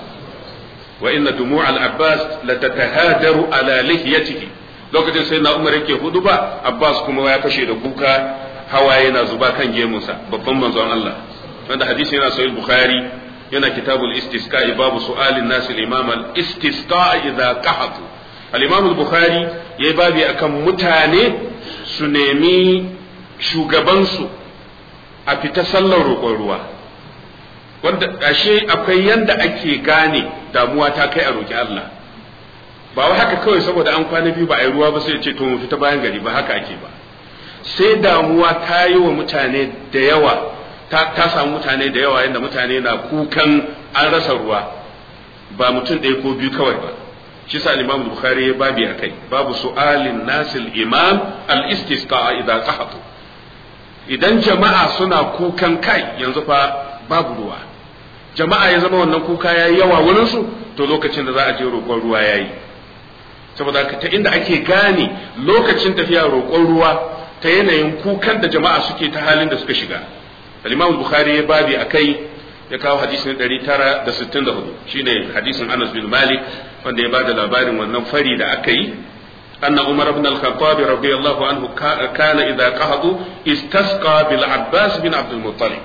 wa inna dumu' al-abbas latatahadaru ala lihiyatihi lokacin sai na umar yake hudu ba abbas kuma ya kashe da kuka hawaye na zuba kan gemunsa babban manzon Allah wanda hadisi yana sahih bukhari yana kitabul istisqa babu su'alin nas al-imam al-istisqa idza qahatu al-imam al-bukhari yayi babi akan mutane su nemi shugabansu a fita sallar roƙon ruwa wanda ashe akwai yanda ake gane damuwa ta kai a roƙi Allah ba wai haka kawai saboda an kwana biyu ba a yi ruwa ba sai ya ce to mu fita bayan gari ba haka ake ba sai damuwa ta yi wa mutane da yawa ta, ta samu mutane da yawa yadda mutane na kukan an rasa ruwa ba mutum ɗaya ko biyu kawai ba shi sa imam bukhari ya babi a kai babu su'alin nasil imam al-istisqa idza qahatu idan jama'a suna kukan kai yanzu fa babu ruwa jama'a ya zama wannan kuka yayi yawa wurin su to lokacin da za a je roƙon ruwa yayi saboda ta inda ake gane lokacin tafiya roƙon ruwa ta yanayin kukan da jama'a suke ta halin da suka shiga al-imam bukhari ya babi akai ya kawo hadisin 964 shine hadisin Anas bin Malik wanda ya bada labarin wannan fari da aka yi anna Umar ibn al-Khattab radiyallahu anhu kana idza qahadu istasqa bil Abbas bin Abdul Muttalib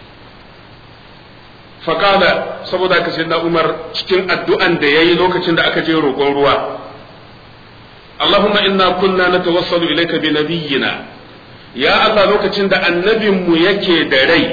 faqala saboda ka sayyidina Umar cikin addu'an da yayi lokacin da aka je roƙon ruwa Allahumma inna kunna natawassalu ilayka bi nabiyyina ya Allah lokacin da annabinmu yake da rai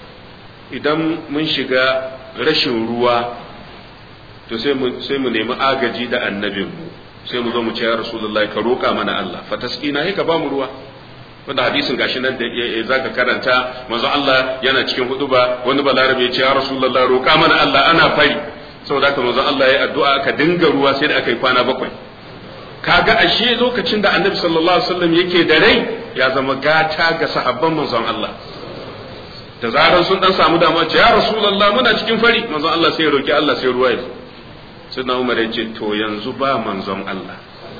idan mun shiga rashin ruwa to sai mu nemi agaji da annabinmu sai mu zo mu ce ya rasulullahi ka roƙa mana Allah fatasqina ka ba mu ruwa wanda hadisin gashi nan da zaka karanta manzo Allah yana cikin huduba wani balarabe ya ce ya rasulullahi roƙa mana Allah ana fari saboda haka manzo Allah ya addu'a ka dinga ruwa sai da aka yi kwana bakwai kaga ashe lokacin da annabi sallallahu alaihi wasallam yake da rai ya zama gata ga sahabban manzon Allah da zaran sun dan samu damuwa ce ya rasulullah muna cikin fari manzon Allah sai ya roki Allah sai ruwa ya sai na Umar ya ce to yanzu ba manzon Allah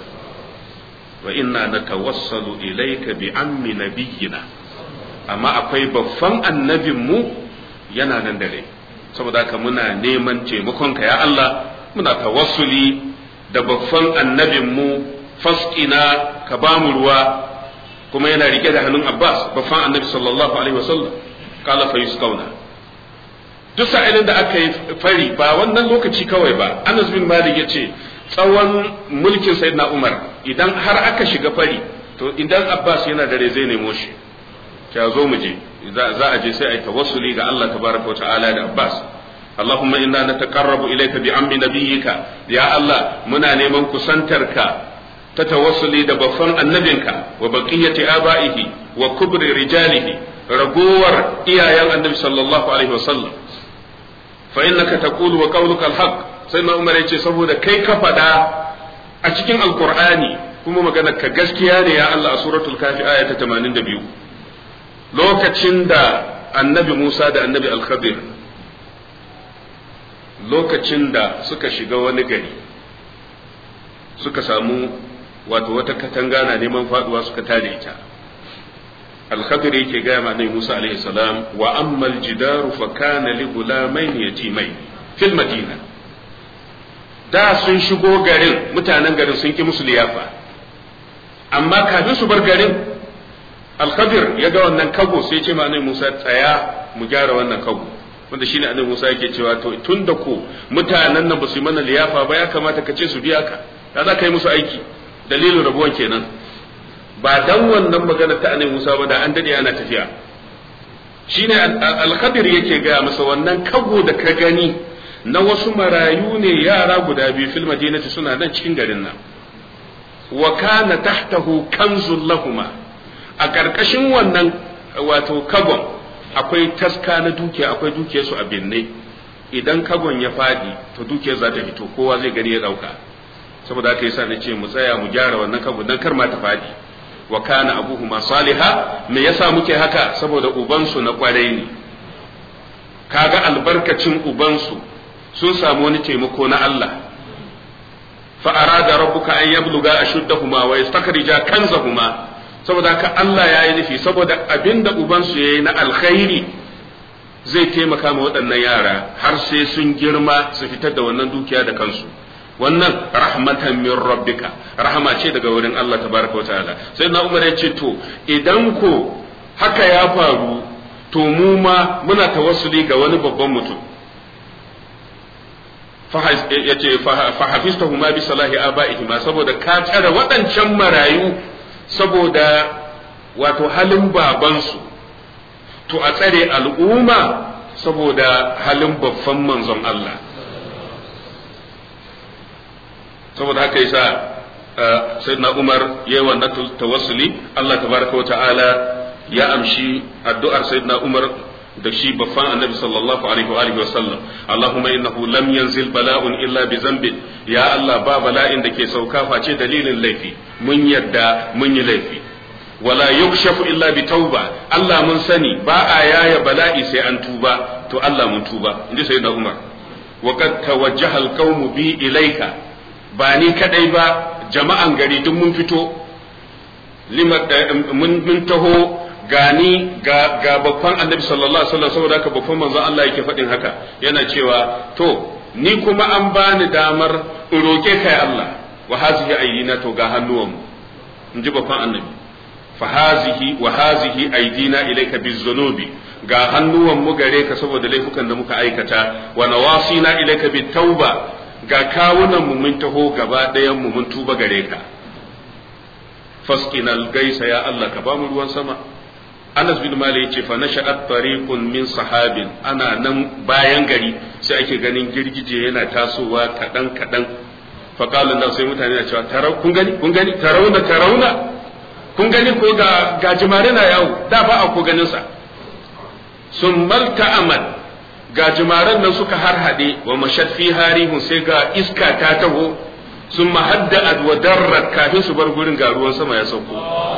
wa inna natawassalu ilayka bi ammi nabiyyina amma akwai babban annabin mu yana nan da rai saboda haka muna neman taimakon ka ya Allah muna tawassuli da babban annabin mu fasqina ka ba mu ruwa kuma yana rike da hannun Abbas babban annabi sallallahu alaihi wasallam kala fa yusqauna duk sa'ilin da aka yi fari ba wannan lokaci kawai ba Anas bin Malik yace tsawon mulkin Sayyidina Umar idan har aka shiga fari to idan Abbas yana dare zai nemo shi ka zo mu je za a je sai a yi tawassuli ga Allah tabaraka wa ta'ala da Abbas اللهم إنا نتقرب إليك بعم نبيك يا الله منا نيمان كسنترك تتوصلي دبفن النبيك وبقية آبائه وكبر رجاله رجور إيا النبي صلى الله عليه وسلم فإنك تقول وقولك الحق سيدنا عمر يجي سبودا كي كفدا أتكين القرآن kuma magana ka gaskiya ne ya Allah a suratul kafi aya ta 82 lokacin da annabi Musa da annabi Al-Khadir lokacin da suka shiga wani gari suka samu wato wata katanga na neman faduwa suka tada ita alkhadir yake gaya ma Musa alaihi salam wa ammal jidaru fa kana li gulamain yatimai fil madina da sun shigo garin mutanen garin sun ki musu liyafa amma kafin su bar garin alkhadir ya ga wannan kago sai ya ce ma Musa tsaya mu gyara wannan kago wanda shine annabi Musa yake cewa to tunda ko mutanen nan ba su yi mana liyafa ba ya kamata ka ce su biya ka da za ka yi musu aiki dalilin rabuwan kenan ba dan wannan magana ta annabi Musa ba da an dade ana tafiya shine al-Khadir yake ga masa wannan kago da ka gani na wasu marayu ne yara guda biyu fil madinati suna nan cikin garin nan wa kana tahtahu kanzul lahuma a karkashin wannan wato kagon akwai taska na dukiya akwai dukiyar su a binne idan kagon ya fadi to dukiyar za ta fito kowa zai gani ya dauka saboda haka yasa nace mu tsaya mu gyara wannan kagon dan kar ma ta fadi wa kana abuhuma saliha me yasa muke haka saboda ubansu na kwarai ne kaga albarkacin ubansu sun samu wani taimako na Allah fa arada rabbuka an yabluga ashuddahuma wa yastakhrija kanzahuma saboda haka Allah ya yi nufi saboda abinda ubansu ya yi na alkhairi zai taimaka ma waɗannan yara har sai sun girma su fitar da wannan dukiya da kansu wannan rahmatan min rabbika rahama ce daga wurin Allah tabaraka wa ta'ala sai na Umar ya ce to idan ko haka ya faru to mu ma muna tawassuli ga wani babban mutum ya ce fahafistahu ma bi salahi aba'ihima saboda ka tsare waɗancan marayu saboda wato halin babansu to a tsare al'umma saboda halin babban manzon Allah saboda haka yasa sayyidina Umar yayi wannan tawassuli Allah tabaraka wa ta'ala ya amshi addu'ar sayyidina Umar da shi babban annabi sallallahu alaihi wa alihi wasallam Allahumma innahu lam yanzil bala'un illa bi zambin ya Allah ba bala'in da ke sauka face dalilin laifi mun yadda mun yi laifi wala yukshafu illa bi tauba Allah mun sani ba a yaya bala'i sai an tuba to Allah mun tuba inji sayyidina Umar wa qad tawajjaha al-qawmu bi ilayka ba ni kadai ba jama'an gari duk mun fito mun taho gani ga ga babban annabi sallallahu alaihi wasallam saboda haka babban manzon Allah yake faɗin haka yana cewa to ni kuma an bani damar in roke kai Allah wa hazihi aydina to ga hannuwanmu in ji babban annabi fa hazihi wa hazihi aydina ilayka bizunubi ga hannuwan mu gare ka saboda laifukan da muka aikata wa nawasina ilayka bitauba ga kawunan mu mun taho gaba ɗayan mu mun tuba gare ka fasqinal gaisa ya Allah ka ba mu ruwan sama Anas bin Malik yace fa nasha'at tariqun min sahabin ana nan bayan gari sai ake ganin girgije yana tasowa kadan kadan fa qala nan sai mutane na cewa tarau kun gani kun gani tarauna tarauna kun gani ko ga ga jimare na yawo da ba a ko ganin sa sun malta amal ga jimaren nan suka harhade wa mashat fi harihun sai ga iska ta taho sun mahadda wa darrat kafin su bar gurin ga ruwan sama ya sauko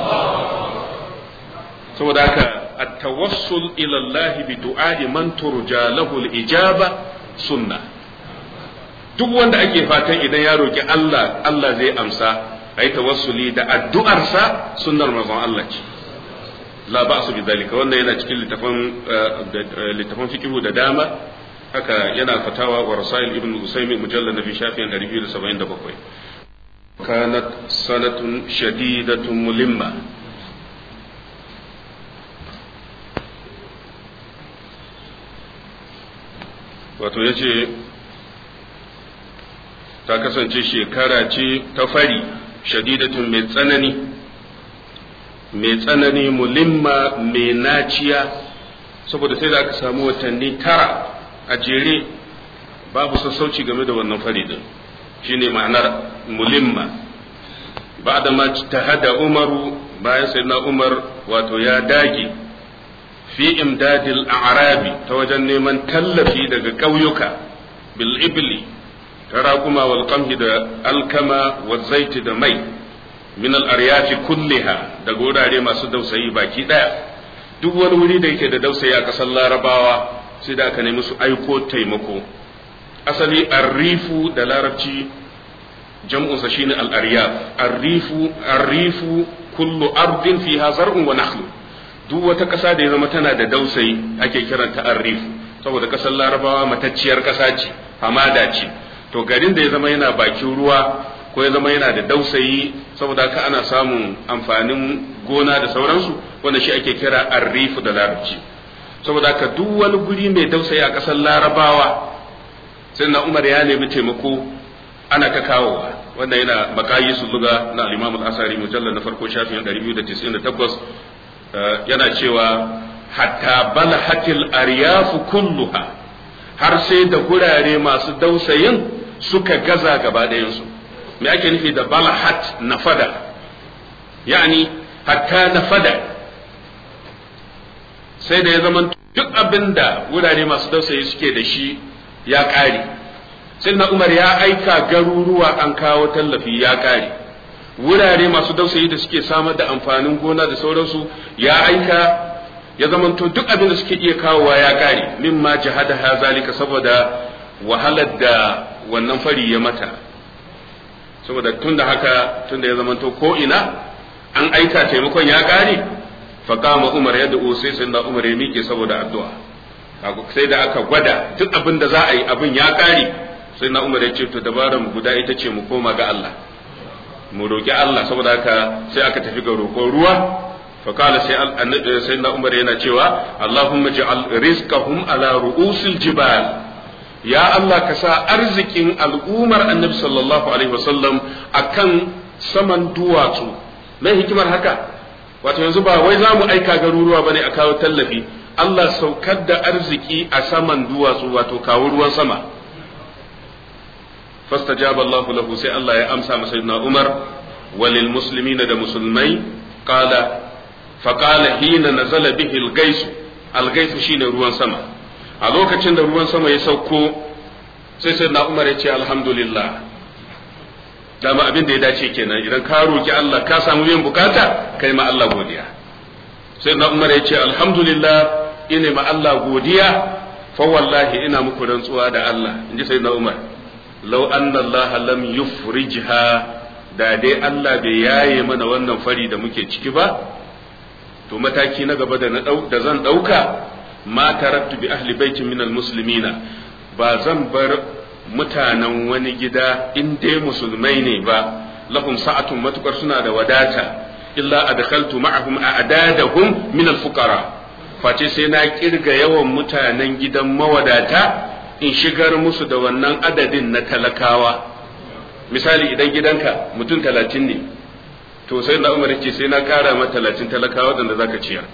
saboda haka at-tawassul ila Allah bi du'a'i man turja lahu al-ijaba sunna duk wanda ake fatan idan ya roki Allah Allah zai amsa ai tawassuli da addu'arsa sunnar manzon Allah ce la ba'su bi dalika wannan yana cikin littafin littafin fiqhu da dama haka yana fatawa wa rasail ibn usaymin mujallad nabi shafi'in 277 kanat sanatun shadidatun mulimma wato ya ce ta kasance shekara ce ta fari shadidatun mai tsanani mai tsanani mulimma mai naciya saboda sai da aka samu watanni tara a jere babu sassauci game da wannan fari din shine ma'anar mulimma ba da ma ta hada umaru bayan sai na umar wato ya dage fi imdadil a'rabi ta wajen neman tallafi daga ƙauyuka bil ibli ta raƙuma wal qamhi da alkama wa zaiti da mai min al aryafi kulliha da wurare masu dausayi baki daya duk wani wuri da yake da dausayi a ƙasar larabawa sai da aka nemi su aiko taimako asali arrifu da larabci jam'unsa shine al aryaf arrifu arrifu kullu ardin fiha zar'un wa nakhlun duk wata ƙasa da ya zama tana da dausayi ake kiranta arrifu saboda ƙasar larabawa matacciyar ƙasa ce hamada ce to garin da ya zama yana bakin ruwa ko ya zama yana da dausayi saboda haka ana samun amfanin gona da sauransu wanda shi ake kira arrifu da larabci saboda haka duk wani guri mai dausayi a ƙasar larabawa sai na umar ya nemi taimako ana ta kawowa wanda yana makayi su luga na al-imam al-asari mujallal na farko shafin 298 yana cewa hatta balahatil aryafu kulluha har sai da gurare masu dausayin suka gaza gaba ɗayansu me ake nufi da balahat nafada yani hatta nafada sai da ya zama duk abin da wurare masu dausayi suke da shi ya ƙare sai na umar ya aika garuruwa an kawo tallafi ya ƙare wurare masu dausayi da suke samar da amfanin gona da sauransu ya aika ya zamanto duk abin da suke iya kawowa ya kare mimma jihada ha zalika saboda wahalar da wannan fari ya mata saboda tunda haka tunda ya zamanto ko ina an aika taimakon ya kare fa kama umar ya da'u sai sai umar ya miƙe saboda addu'a sai da aka gwada duk abin da za a yi abin ya kare sai na umar ya ce to dabaran guda ita ce mu koma ga Allah mu roƙi Allah saboda haka sai aka tafi ga roƙon ruwa فقال سيدنا عمر yana cewa Allahumma ja'al rizqahum ala ru'usil jibal ya Allah ka sa arzikin al'ummar annabi sallallahu alaihi wasallam akan saman duwatsu mai hikimar haka wato yanzu ba wai za mu aika garuruwa bane a kawo tallafi Allah saukar da arziki a saman duwatsu wato kawo ruwan sama fastajaba Allah lahu sai Allah ya amsa masa sayyidina Umar walil muslimina da musulmai qala faqala hina nazala bihi al-gais al-gais shine ruwan sama a lokacin da ruwan sama ya sauko sai sayyidina Umar ya ce alhamdulillah dama abin da ya dace kenan idan ka roki Allah ka samu yin bukata kai ma Allah godiya sayyidina Umar ya ce alhamdulillah ina ma Allah godiya fa wallahi ina muku rantsuwa da Allah inji sayyidina Umar law anna Allah lam yufrijha da dai Allah bai yaye mana wannan fari da muke ciki ba to mataki na gaba da na da zan dauka ma tarattu bi ahli baitin minal muslimina ba zan bar mutanen wani gida in dai musulmai ne ba lahum sa'atun matukar suna da wadata illa adkhaltu ma'ahum a'dadahum min al-fuqara face sai na kirga yawan mutanen gidan mawadata in shigar musu da wannan adadin na talakawa misali idan gidanka mutum talatin ne to sai na umar ce sai na kara ma talatin talakawa da zaka ciyar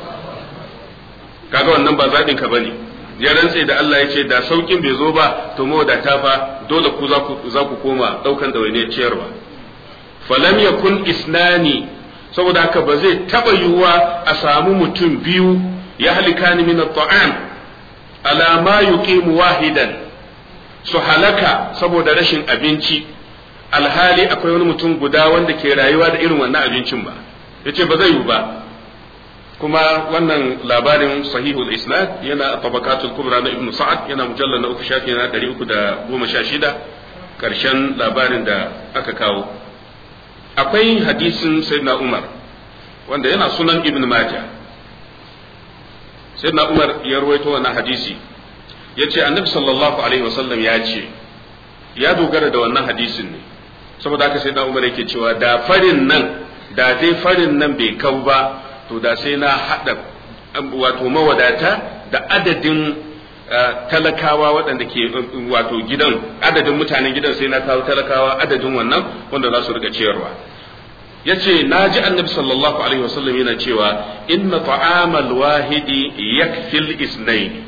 kaga wannan ba zaɓin ka bane ya rantse da Allah ya ce da saukin bai zo ba to mawadata fa dole ku za ku koma ɗaukan da wani ciyarwa falam yakun isnani saboda haka ba zai taba yiwuwa a samu mutum biyu ya halikani min at-ta'am ala ma yuqimu wahidan su halaka saboda rashin abinci alhali akwai wani mutum guda wanda ke rayuwa da irin wannan abincin ba yace ba zai yiwu ba kuma wannan labarin sahihul isnad yana tabakatul kubra na ibnu sa'ad yana mujallal na uku shafi na 316 karshen labarin da aka kawo akwai hadisin sayyidina umar wanda yana sunan ibn majah sayyidina umar ya ruwaito wannan hadisi yace annabi sallallahu alaihi wasallam ya ce ya dogara da wannan hadisin ne saboda haka sayyidina umar yake cewa da farin nan da dai farin nan bai kau ba to da sai na hada wato mawadata da adadin talakawa waɗanda ke wato gidan adadin mutanen gidan sai na kawo talakawa adadin wannan wanda za su rika ciyarwa ya ce na ji annabi sallallahu alaihi wasallam yana cewa inna ta'amal wahidi yakfil isnain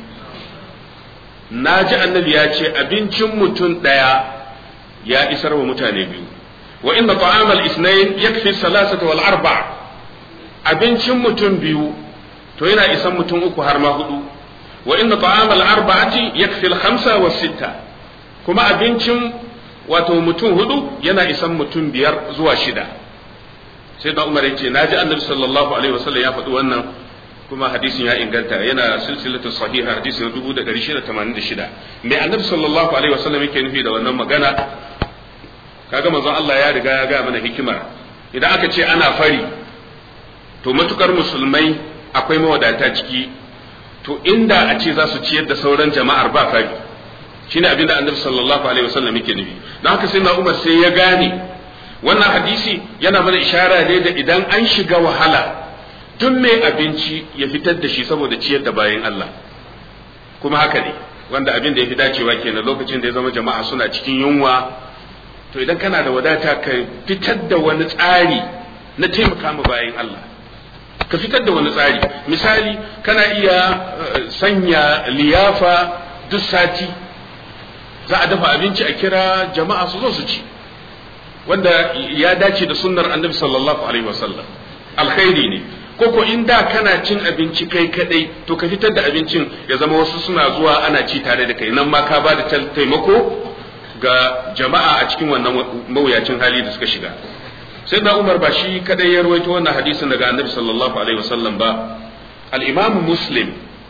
na ji annabi ya ce abincin mutum ɗaya ya isar wa mutane biyu wa inna ta'amal isnain yakfi salasata wal arba abincin mutum biyu to yana isan mutum uku har ma hudu wa inna ta'amal arba'ati yakfi al-khamsa was sitta kuma abincin wato mutum hudu yana isan mutum biyar zuwa shida sai da Umar yace naji Annabi sallallahu alaihi wasallam ya faɗi wannan kuma hadisin ya inganta yana silsilatu sahiha hadisin 1686 mai Annabi sallallahu alaihi wasallam yake nufi da wannan magana kaga manzon Allah ya riga ya ga mana hikimar idan aka ce ana fari to matukar musulmai akwai mawadata ciki to inda a ce za su ciyar da sauran jama'ar ba fari shine abin da annabi sallallahu alaihi wasallam yake nufi don haka sai na umar sai ya gane wannan hadisi yana mana ishara ne da idan an shiga wahala duk mai abinci ya fitar da shi saboda ciyar da bayan Allah kuma haka ne wanda abin da ya fi dacewa kenan lokacin da ya zama jama'a suna cikin yunwa to idan kana da wadata ka fitar da wani tsari na taimaka ma bayan Allah ka fitar da wani tsari misali kana iya sanya liyafa duk sati za a dafa abinci a kira jama'a su zo su ci wanda ya dace da sunnar annabi sallallahu alaihi wasallam alkhairi ne koko in da kana cin abinci kai kadai to ka fitar da abincin ya zama wasu suna zuwa ana ci tare da kai nan ma ka ba da taimako ga jama'a a cikin wannan mawuyacin hali da suka shiga sai da umar ba shi kadai ya rawaito wannan hadisin daga annabi sallallahu alaihi wasallam ba al-imam muslim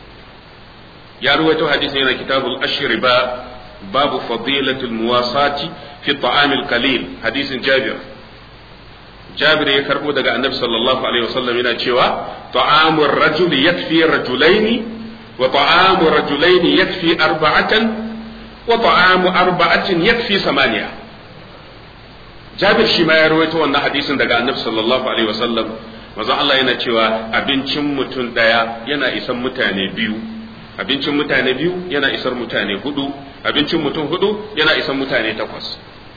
ya rawaito hadisin yana kitabul ashriba babu fadilatul muwasati fi ta'amil qalil hadisin jabir jabir ya karbo daga annabi sallallahu alaihi wasallam yana cewa ta'amur rajuli yakfi rajulaini wa ta'amu rajulaini yakfi arba'atan wa ta'amu arba'atin yakfi samaniya jabir shi ma ya rawaito wannan hadisin daga annabi sallallahu alaihi wasallam manzon Allah yana cewa abincin mutum daya yana isan mutane biyu abincin mutane biyu yana isar mutane hudu abincin mutum hudu yana isan mutane takwas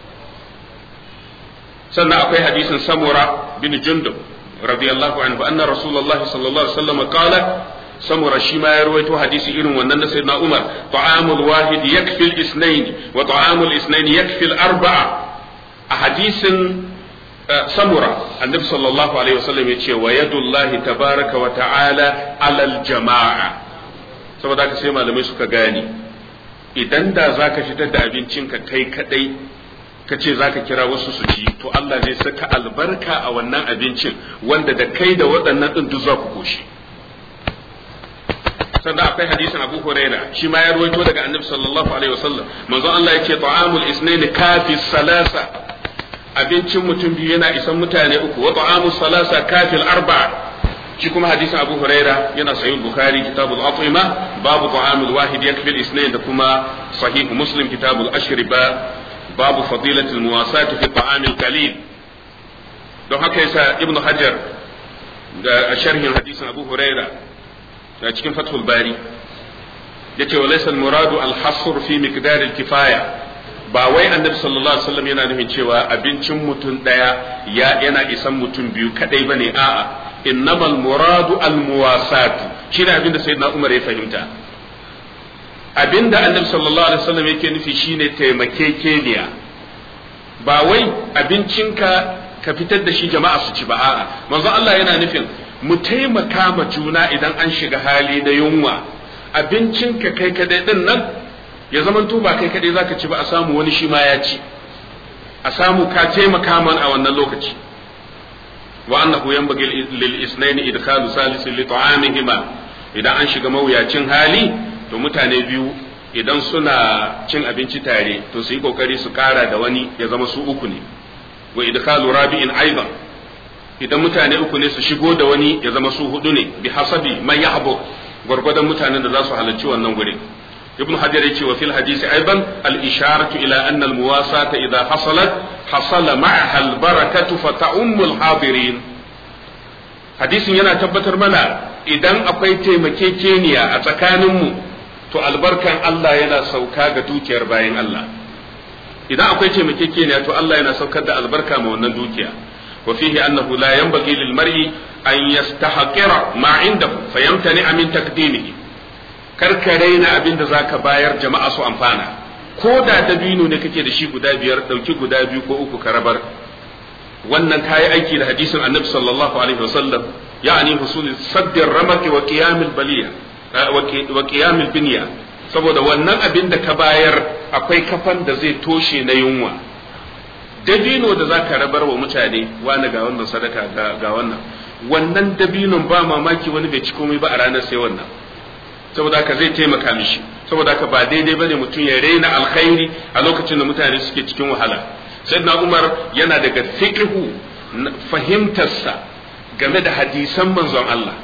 sannan akwai hadisin samura bin jundub radiyallahu anhu anna rasulullah sallallahu alaihi wasallam qala samura shi ma ya rawaito hadisi irin wannan na sayyidina umar ta'amul wahid yakfi al-ithnayn wa ta'amul ithnayn yakfi al-arba'a a hadisin samura annabi sallallahu alaihi wasallam ya ce wa yadullahi tabaraka wa ta'ala alal jama'a saboda haka sai malamai suka gane idan da zaka fitar da abincinka kai kadai ka ce za ka kira wasu su ci to Allah zai saka albarka a wannan abincin wanda da kai da waɗannan ɗin duk za ku koshi sannan akwai hadisin Abu Huraira shi ma ya ruwaito daga Annabi sallallahu alaihi wasallam manzon Allah yake ta'amul isnain kafi salasa abincin mutum biyu yana isan mutane uku wa ta'amul salasa kafi arba'a shi kuma hadisin Abu Huraira yana sahih Bukhari kitabul at'ima babu ta'amul wahid yakfi al-isnain da kuma sahih Muslim kitabul ashriba babu fadilatul muwasati fi ta'amil qalil don haka yasa ibnu hajar da a sharhin hadisin abu huraira da cikin fathul bari yace wa laysa al-muradu al-hasr fi miqdar al-kifaya ba wai annabi sallallahu alaihi wasallam yana nufin cewa abincin mutum daya ya yana isan mutum biyu kadai bane a'a innamal muradu al-muwasat shi ne abinda sayyidina umar ya fahimta abinda annabi sallallahu alaihi wasallam yake nufi shine taimakekeniya ba wai abincinka ka fitar da shi jama'a su ci ba a'a manzo Allah yana nufin mu taimaka ma juna idan an shiga hali na yunwa abincinka kai kadai din nan ya zamanto ba kai kadai zaka ci ba a samu wani shi ma ya ci a samu ka taimaka man a wannan lokaci wa annahu yanbaghi lil isnaini idkhalu salisin li ta'amihima idan an shiga mawuyacin hali to mutane biyu idan suna cin abinci tare to su yi kokari su kara da wani ya zama su uku ne wa idkhalu rabi'in aidan idan mutane uku ne su shigo da wani ya zama su hudu ne bi hasabi man yahbu gwargwadon mutanen da za su halarci wannan gurin ibn hajar yace wa fil hadisi aidan al isharatu ila anna al muwasata idha hasalat hasala ma'aha al barakatu fa ta'ummu al hadirin hadisin yana tabbatar mana idan akwai taimakekeniya a tsakaninmu to albarkan Allah yana sauka ga dukiyar bayan Allah idan akwai taimakekeniya to Allah yana saukar da albarka ma wannan dukiya wa fihi annahu la yanbaghi lil mar'i an yastahqira ma indahu fayamtani min taqdimihi karka raina abin da zaka bayar jama'a su amfana ko da dabino ne kake da shi guda biyar dauki guda biyu ko uku ka rabar wannan kayi aiki da hadisin annabi sallallahu alaihi wasallam ya'ani husul saddin ramaki wa qiyamil baliya wa qiyamil binya saboda wannan abin da ka bayar akwai kafan da zai toshe na yunwa dabino da zaka rabar wa mutane wani ga wannan sadaka ga wannan wannan dabinon ba mamaki wani bai ci komai ba a ranar sai wannan saboda haka zai taimaka mishi saboda haka ba daidai bane mutum ya raina alkhairi a lokacin da mutane suke cikin wahala sayyidina umar yana daga fiqhu fahimtarsa game da hadisan manzon Allah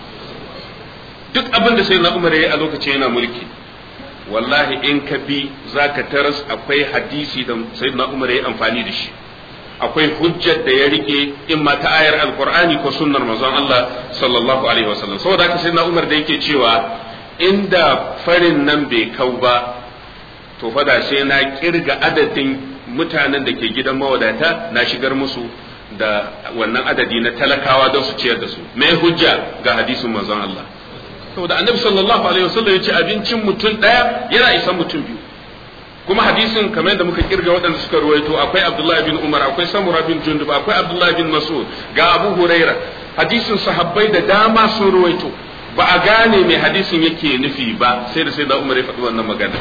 duk abin da sayyidina umar yayi a lokacin yana mulki wallahi in ka bi zaka taras akwai hadisi da sayyidina umar yayi amfani da shi akwai hujjar da ya rike in ma ta ayar alqur'ani ko sunnar manzon Allah sallallahu alaihi wasallam saboda haka sayyidina umar da yake cewa inda farin nan bai kau ba to fada sai na kirga adadin mutanen da ke gidan mawadata na shigar musu da wannan adadi na talakawa don su ciyar da su me hujja ga hadisin manzon Allah saboda annabi sallallahu alaihi wasallam ya ce abincin mutum daya yana isan mutum biyu kuma hadisin kamar da muka kirga waɗanda suka ruwaito akwai Abdullah bin Umar akwai Samura bin Jundub akwai Abdullah bin Mas'ud ga Abu Huraira hadisin sahabbai da dama sun ruwaito ba a gane mai hadisin yake nufi ba sai da sai da Umar ya faɗi wannan magana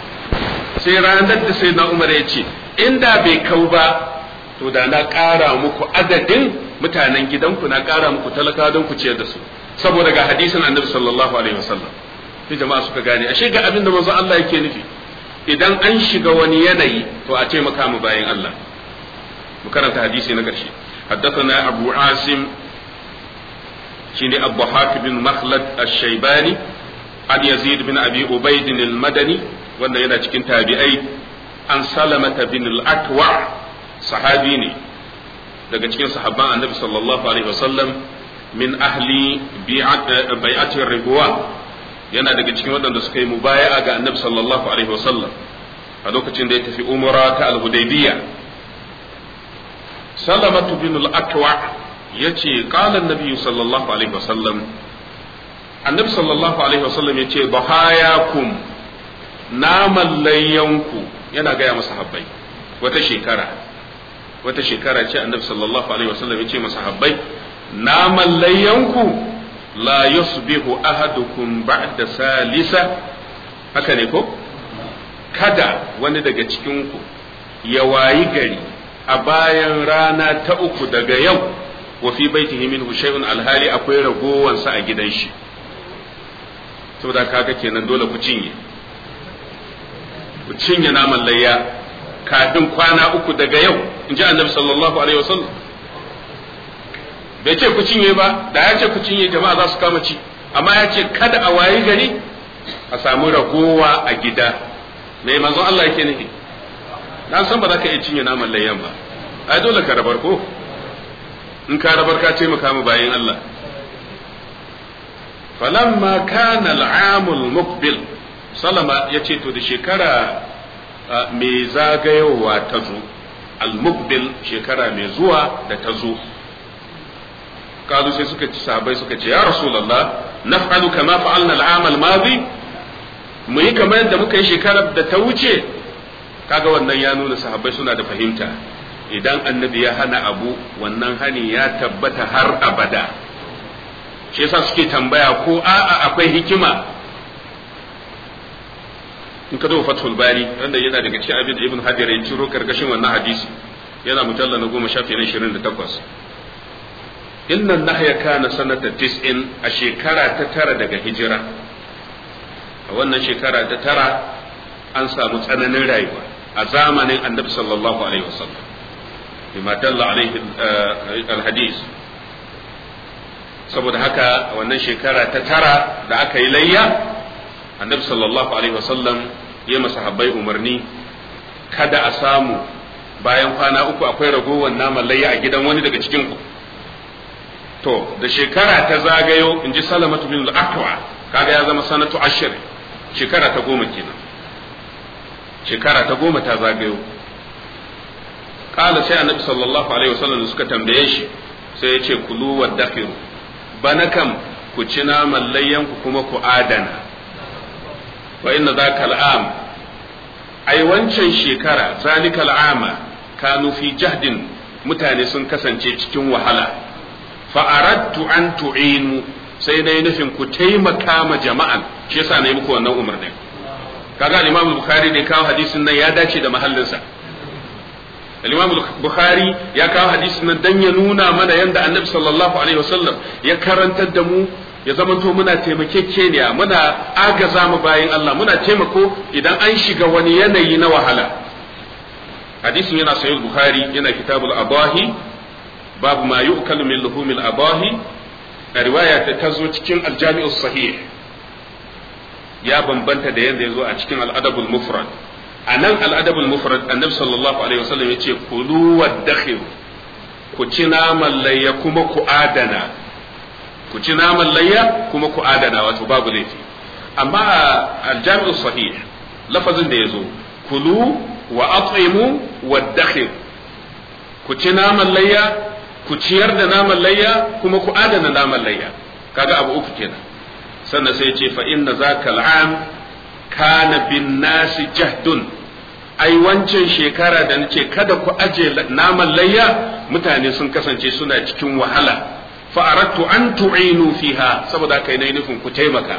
sai ranar da sai na umar ya ce inda bai kau ba to da na ƙara muku adadin mutanen gidanku na ƙara muku talaka don ku ciyar da su saboda ga hadisin annabi sallallahu alaihi wasallam sai jama'a suka gane ashe ga abin da manzon Allah yake nufi idan an shiga wani yanayi to a taimaka mu bayan Allah mu karanta hadisi na ƙarshe حدثنا أبو عاصم شيني أبو حاتم بن مخلد الشيباني عن يزيد بن أبي عبيد المدني wanda yana cikin tabi'ai an salamata bin al-akwa sahabi ne daga cikin sahabban annabi sallallahu alaihi wasallam min ahli bai'atir ribuwa yana daga cikin waɗanda suka yi mubaya'a ga annabi sallallahu alaihi wasallam a lokacin da ya tafi umara ta al-hudaybiyya salamatu bin al-akwa yace qala an-nabi sallallahu alaihi wasallam annabi sallallahu alaihi wasallam yace bahayakum naman layyanku yana gaya masa habbai wata shekara wata shekara ce annabi sallallahu alaihi wasallam yace masa habbai naman layyanku la yusbihu ahadukum ba'da salisa haka ne ko kada wani daga cikinku ya wayi gari a bayan rana ta uku daga yau wa fi baitihi minhu shay'un alhali akwai ragowansa a gidan shi saboda kaga kenan dole ku cinye ku cinye naman layya kafin kwana uku daga yau in ji annabi sallallahu alaihi wasallam bai ce ku cinye ba da ya ce ku cinye jama'a za su kama ci amma ya ce kada a wayi gari a samu ragowa a gida mai manzon Allah yake nufi na san ba za ka iya cinye naman layyan ba ai dole ka rabar ko in ka rabar ka ce maka mu bayin Allah falamma kana al'amul muqbil salama yace to da shekara mai zagayowa ta zo al-muqbil shekara mai zuwa da ta zo kazu sai suka ci sahabbai suka ce ya rasulullah naf'alu kama fa'alna al'am al-madi mu yi kamar yadda muka yi shekarar da ta wuce kaga wannan ya nuna sahabbai suna da fahimta idan annabi ya hana abu wannan hani ya tabbata har abada shi yasa suke tambaya ko a'a akwai hikima in ka zo fathul bari wanda yana daga cikin abin da ibn hajar ya ciro karkashin wannan hadisi yana mujalla na goma shafi na ishirin da takwas inna nahya kana sanata tis'in a shekara ta tara daga hijira a wannan shekara ta tara an samu tsananin rayuwa a zamanin annabi sallallahu alaihi wasallam bima dalla alaihi alhadis saboda haka wannan shekara ta tara da aka yi layya annabi sallallahu alaihi wasallam ya masahabbai umarni kada a samu bayan kwana uku akwai ragowar naman layya a gidan wani daga cikin ku to da shekara ta zagayo in ji salamatu bin al-aqwa kaga ya zama sanatu ashir shekara ta goma kenan shekara ta goma ta zagayo kala sai annabi sallallahu alaihi wasallam suka tambaye shi sai ya ce kulu wa dakhiru bana kam ku ci naman layyanku kuma ku adana wa inna zaka al'am ai wancan shekara zalikal ama kanu fi jahdin mutane sun kasance cikin wahala fa aradtu an tu'inu sai na nufin ku taimaka ma jama'an shi yasa na yi muku wannan umarnin kaga al-Imam Bukhari ne kawo hadisin nan ya dace da mahallinsa al-Imam Bukhari ya kawo hadisin nan dan ya nuna mana yanda Annabi sallallahu alaihi wasallam ya karantar da mu ya zamanto muna taimakekeniya muna agaza mu bayin Allah muna taimako idan an shiga wani yanayi na wahala hadisin yana sahih Bukhari yana kitabul abahi babu ma yu'kalu min luhumil abahi a riwaya ta tazo cikin al-jami'u sahih ya bambanta da yadda ya zo a cikin al'adabul mufrad a nan al'adabul mufrad annabi sallallahu alaihi wasallam ya ce kulu wa ku ci naman layya kuma ku adana ku ci naman layya kuma ku adana wato babu laifi amma aljami'u sahih lafazin da ya zo kulu wa at'imu wa ku ci naman layya ku ciyar da naman layya kuma ku adana naman layya kaga abu uku kenan sannan sai ce fa inna zaka al'am kana bin nasi jahdun ai wancan shekara da nace kada ku aje naman layya mutane sun kasance suna cikin wahala fa aradtu an tu'inu fiha saboda kai nayi nufin ku taimaka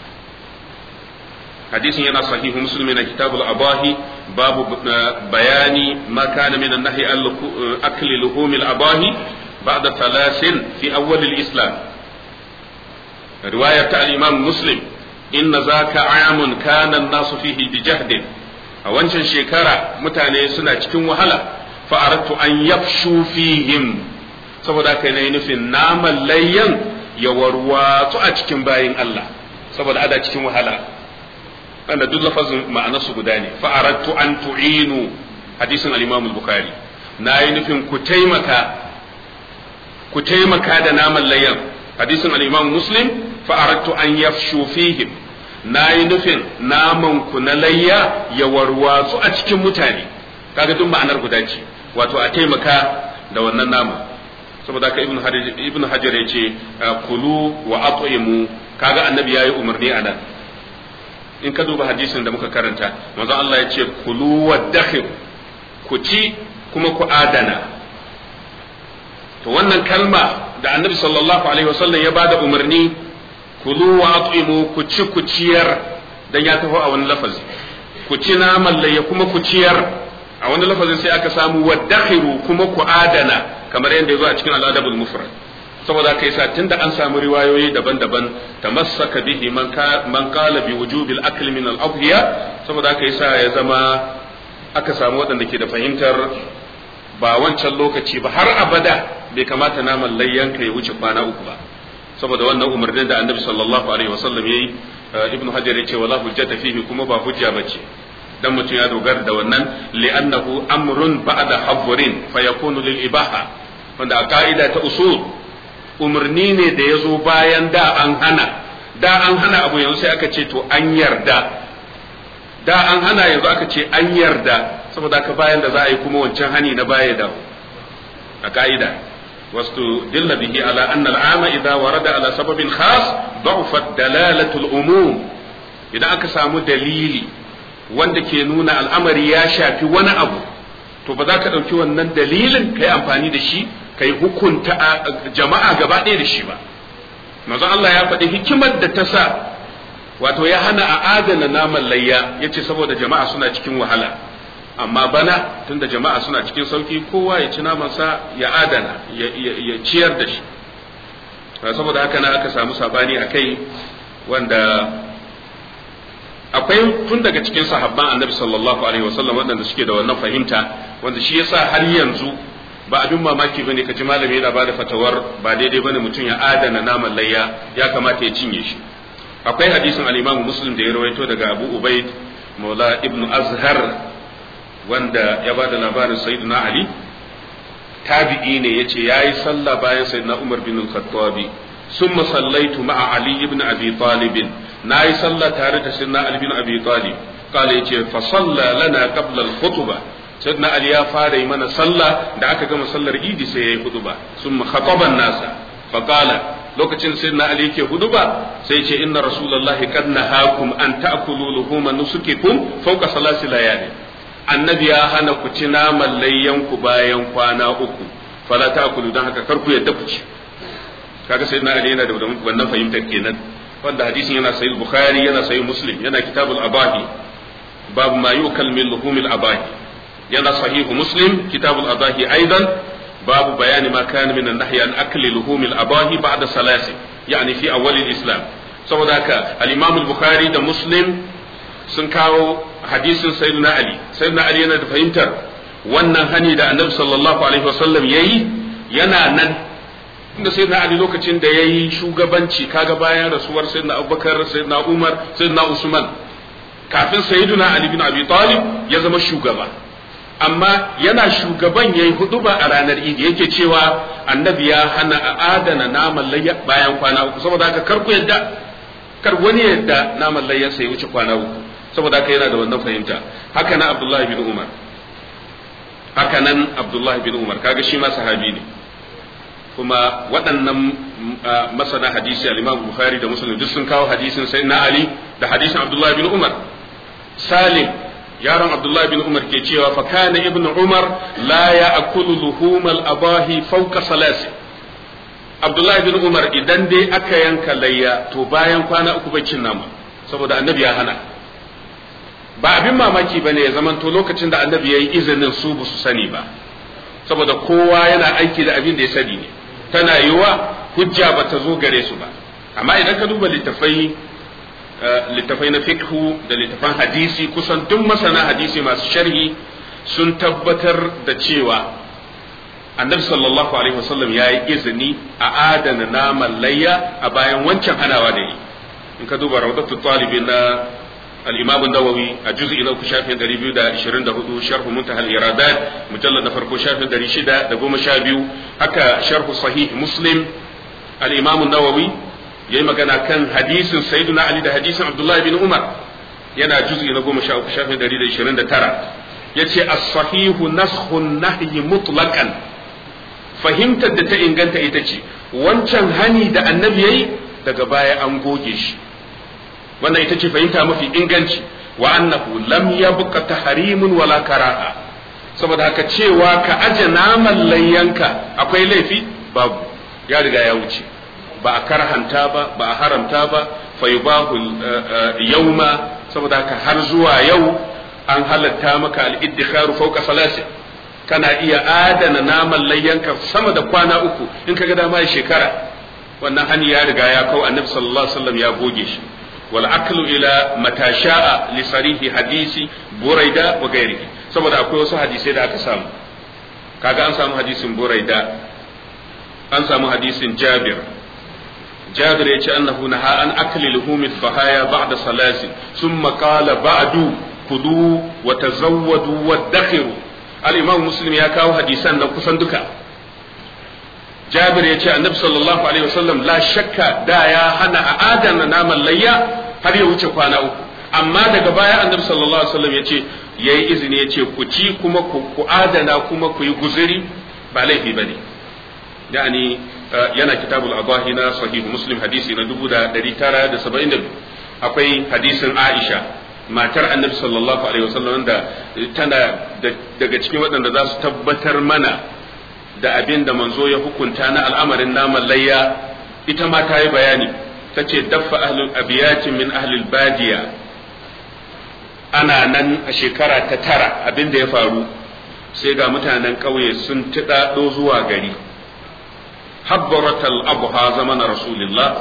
hadisin yana sahihu muslim na kitabul abahi babu bayani ma kana min an-nahy akli luhumil abahi ba'da thalathin fi awwal al-islam رواية الإمام مسلم إن ذاك عام كان الناس فيه بجهد أوانشان شكرا متاني سنة cikin wahala فأردت أن يفشوا فيهم saboda kai na yi nufin naman layyan ya warwatsu a cikin bayin Allah saboda ada cikin wahala wanda duk lafazin ma'anarsu guda ne fa'arattu an tu'inu hadisin al-Imam al-Bukhari na yi nufin ku taimaka ku taimaka da naman layyan hadisin al-imam muslim fa aradtu an yafshu fihim nayi nufin naman ku na layya ya warwatsu a cikin mutane kaga duk ma'anar guda ce wato a taimaka da wannan nama saboda haka ibnu hajar ibnu hajar yace kulu wa at'imu kaga annabi yayi umarni a nan in ka duba hadisin da muka karanta manzo Allah ya ce kulu wa dakhir ku ci kuma ku adana to wannan kalma da annabi sallallahu alaihi wasallam ya bada umarni kulu wa at'imu ku ci ku ciyar dan ya taho a wani lafazi ku ci naman layya kuma ku ciyar a wani lafazin sai aka samu wa dakhiru kuma ku adana kamar yadda ya zo a cikin al'adabul mufrad saboda kai sa tunda an samu riwayoyi daban-daban tamassaka bihi man ka man qala bi wujubil akl min al adhiya saboda kai sa ya zama aka samu waɗanda ke da fahimtar ba wancan lokaci ba har abada bai kamata naman layyanka ya wuce kwana uku ba saboda wannan umarnin da annabi sallallahu alaihi wasallam yayi ibnu hajar yace wala hujjata fihi kuma ba hujja bace dan mutum ya dogara da wannan li'annahu amrun ba'da habrin fa yakunu lil ibaha wanda a ka'ida ta usul umarni ne da ya zo bayan da an hana da an hana abu yanzu sai aka ce to an yarda da an hana yanzu aka ce an yarda saboda haka bayan da za a yi kuma wancan hani na baya da a ka'ida wasu dilla bihi ala anna al'ama idza warada ala sababin khas da'ufat dalalatul umum idan aka samu dalili wanda ke nuna al'amari ya shafi wani abu to ba za ka ɗauki wannan dalilin ka yi amfani da shi ka yi hukunta jama'a gaba ɗaya da shi ba manzo Allah ya faɗi hikimar da ta sa wato ya hana a adana naman layya ya ce saboda jama'a suna cikin wahala amma bana tunda jama'a suna cikin sauki kowa ya ci namansa ya adana ya ciyar da shi saboda haka na aka samu sabani a kai wanda akwai tun daga cikin sahabban annabi sallallahu alaihi wasallam waɗanda suke da wannan fahimta wanda shi yasa har yanzu ba abin mamaki bane ka ji malami yana bada fatawar ba daidai bane mutum ya adana naman layya ya kamata ya cinye shi akwai hadisin al-Imam Muslim da ya rawaito daga Abu Ubaid Maula Ibn Azhar wanda ya bada labarin Sayyidina Ali tabi'i ne yace yayi sallah bayan Sayyidina Umar bin Al-Khattab ثم صليت مع علي بن ابي طالب ناي صلى تare da سيدنا علي بن ابي طالب قال yace فصلى لنا قبل الخطبه سيدنا علي ya fara yi mana sallah da aka gama sallar idi sai yayi huduba ثم خطب الناس فقال lokacin sayyidina ali yake huduba sai ce inna rasulullahi kad nahakum an ta'kulu luhuma nusukikum fawqa salasi layali annabi ya hana ku ci naman layyanku bayan kwana uku fala ta'kulu dan haka kar ku yadda ku ci kaga sai na ali yana da wannan fahimtar kenan wanda hadisin yana sahih bukhari yana sahih muslim yana kitabul abahi babu ma yukal min luhumil abahi yana sahih muslim kitabul abahi aidan babu bayani ma kana min an-nahy an akli luhumil abahi ba'da salasi yani fi awwal al-islam saboda haka al-imam al-bukhari da muslim sun kawo hadisin sayyidina ali sayyidina ali yana da fahimtar wannan hani da annabi sallallahu alaihi wasallam yayi yana nan inda sayyidina ali lokacin da yayi shugabanci kaga bayan rasuwar sayyidina abubakar sayyidina umar sayyidina usman kafin sayyidina ali bin abi talib ya zama shugaba amma yana shugaban yayi huduba a ranar idi yake cewa annabi ya hana a adana naman layya bayan kwana uku saboda haka kar ku yadda kar wani yadda naman layya sai wuce kwana uku saboda haka yana da wannan fahimta haka nan abdullahi bin umar haka nan abdullahi bin umar kaga shi ma sahabi ne kuma waɗannan masana hadisi al-Imam Bukhari da Muslim duk sun kawo hadisin Sayyidina Ali da hadisin Abdullah bin Umar Salim yaron Abdullah bin Umar ke cewa fa kana ibn Umar la ya'kulu luhumal abahi fawqa salasi Abdullah bin Umar idan dai aka yanka layya to bayan kwana uku bai cin nama saboda annabi ya hana ba abin mamaki bane ya zamanto lokacin da annabi yayi izinin su ba su sani ba saboda kowa yana aiki da abin da ya sani ne tana yiwa hujja ba ta zo gare su ba amma idan ka duba littafai littafai na fikhu da littafan hadisi kusan duk masana hadisi masu sharhi sun tabbatar da cewa annabi sallallahu alaihi wasallam ya yi izini a adana naman layya a bayan wancan hanawa da yi in ka duba rawdatu talibin na al-imam an-nawawi a juz'i na uku shafin 224 sharh muntahal iradat mujallad na farko shafin 612 haka sharh sahih muslim al-imam an-nawawi yayi magana kan hadisin sayyidina ali da hadisin abdullahi bin umar yana juz'i na 13 shafin 129 yace as-sahihu naskhun nahyi mutlaqan fahimtar da ta inganta ita ce wancan hani da annabi yayi daga baya an goge shi wannan ita ce fahimta mafi inganci wa annahu lam yabqa tahrimun wala karaha saboda haka cewa ka aje naman layyanka akwai laifi babu ya riga ya wuce ba a karhanta ba ba a haramta ba fa yubahu yawma saboda haka har zuwa yau an halatta maka al-iddikharu fawqa salasin kana iya adana naman layyanka sama da kwana uku in kaga dama ya shekara wannan hani ya riga ya kau annabi sallallahu alaihi wasallam ya goge shi wal aklu ila mata sha'a li sarihi hadisi buraida wa ghairihi saboda akwai wasu hadisai da aka samu kaga an samu hadisin buraida an samu hadisin jabir jabir ya ce annahu naha an akli luhumi bahaya ba'da salasi thumma qala ba'du kudu wa tazawwadu wa dakhiru al-imam muslim ya kawo hadisan nan kusan duka jabir ya ce annabi sallallahu alaihi wasallam la shakka da ya hana a adana naman layya har ya wuce kwana uku amma daga baya annabi sallallahu alaihi wasallam ya ce yayi izini ya ce ku ci kuma ku adana kuma ku yi guzuri ba laifi bane yani yana kitabul adahi na sahihu muslim hadisi na 1972 akwai hadisin aisha matar annabi sallallahu alaihi wasallam da tana daga cikin waɗanda za su tabbatar mana da abin da manzo ya hukunta na al'amarin naman layya ita ma ta yi bayani ta ce daffa ahlul abiyatin min ahlul badiya ana nan a shekara ta tara abin da ya faru sai ga mutanen ƙauye sun tiɗaɗo zuwa gari habbaratal abuha zamanin rasulillah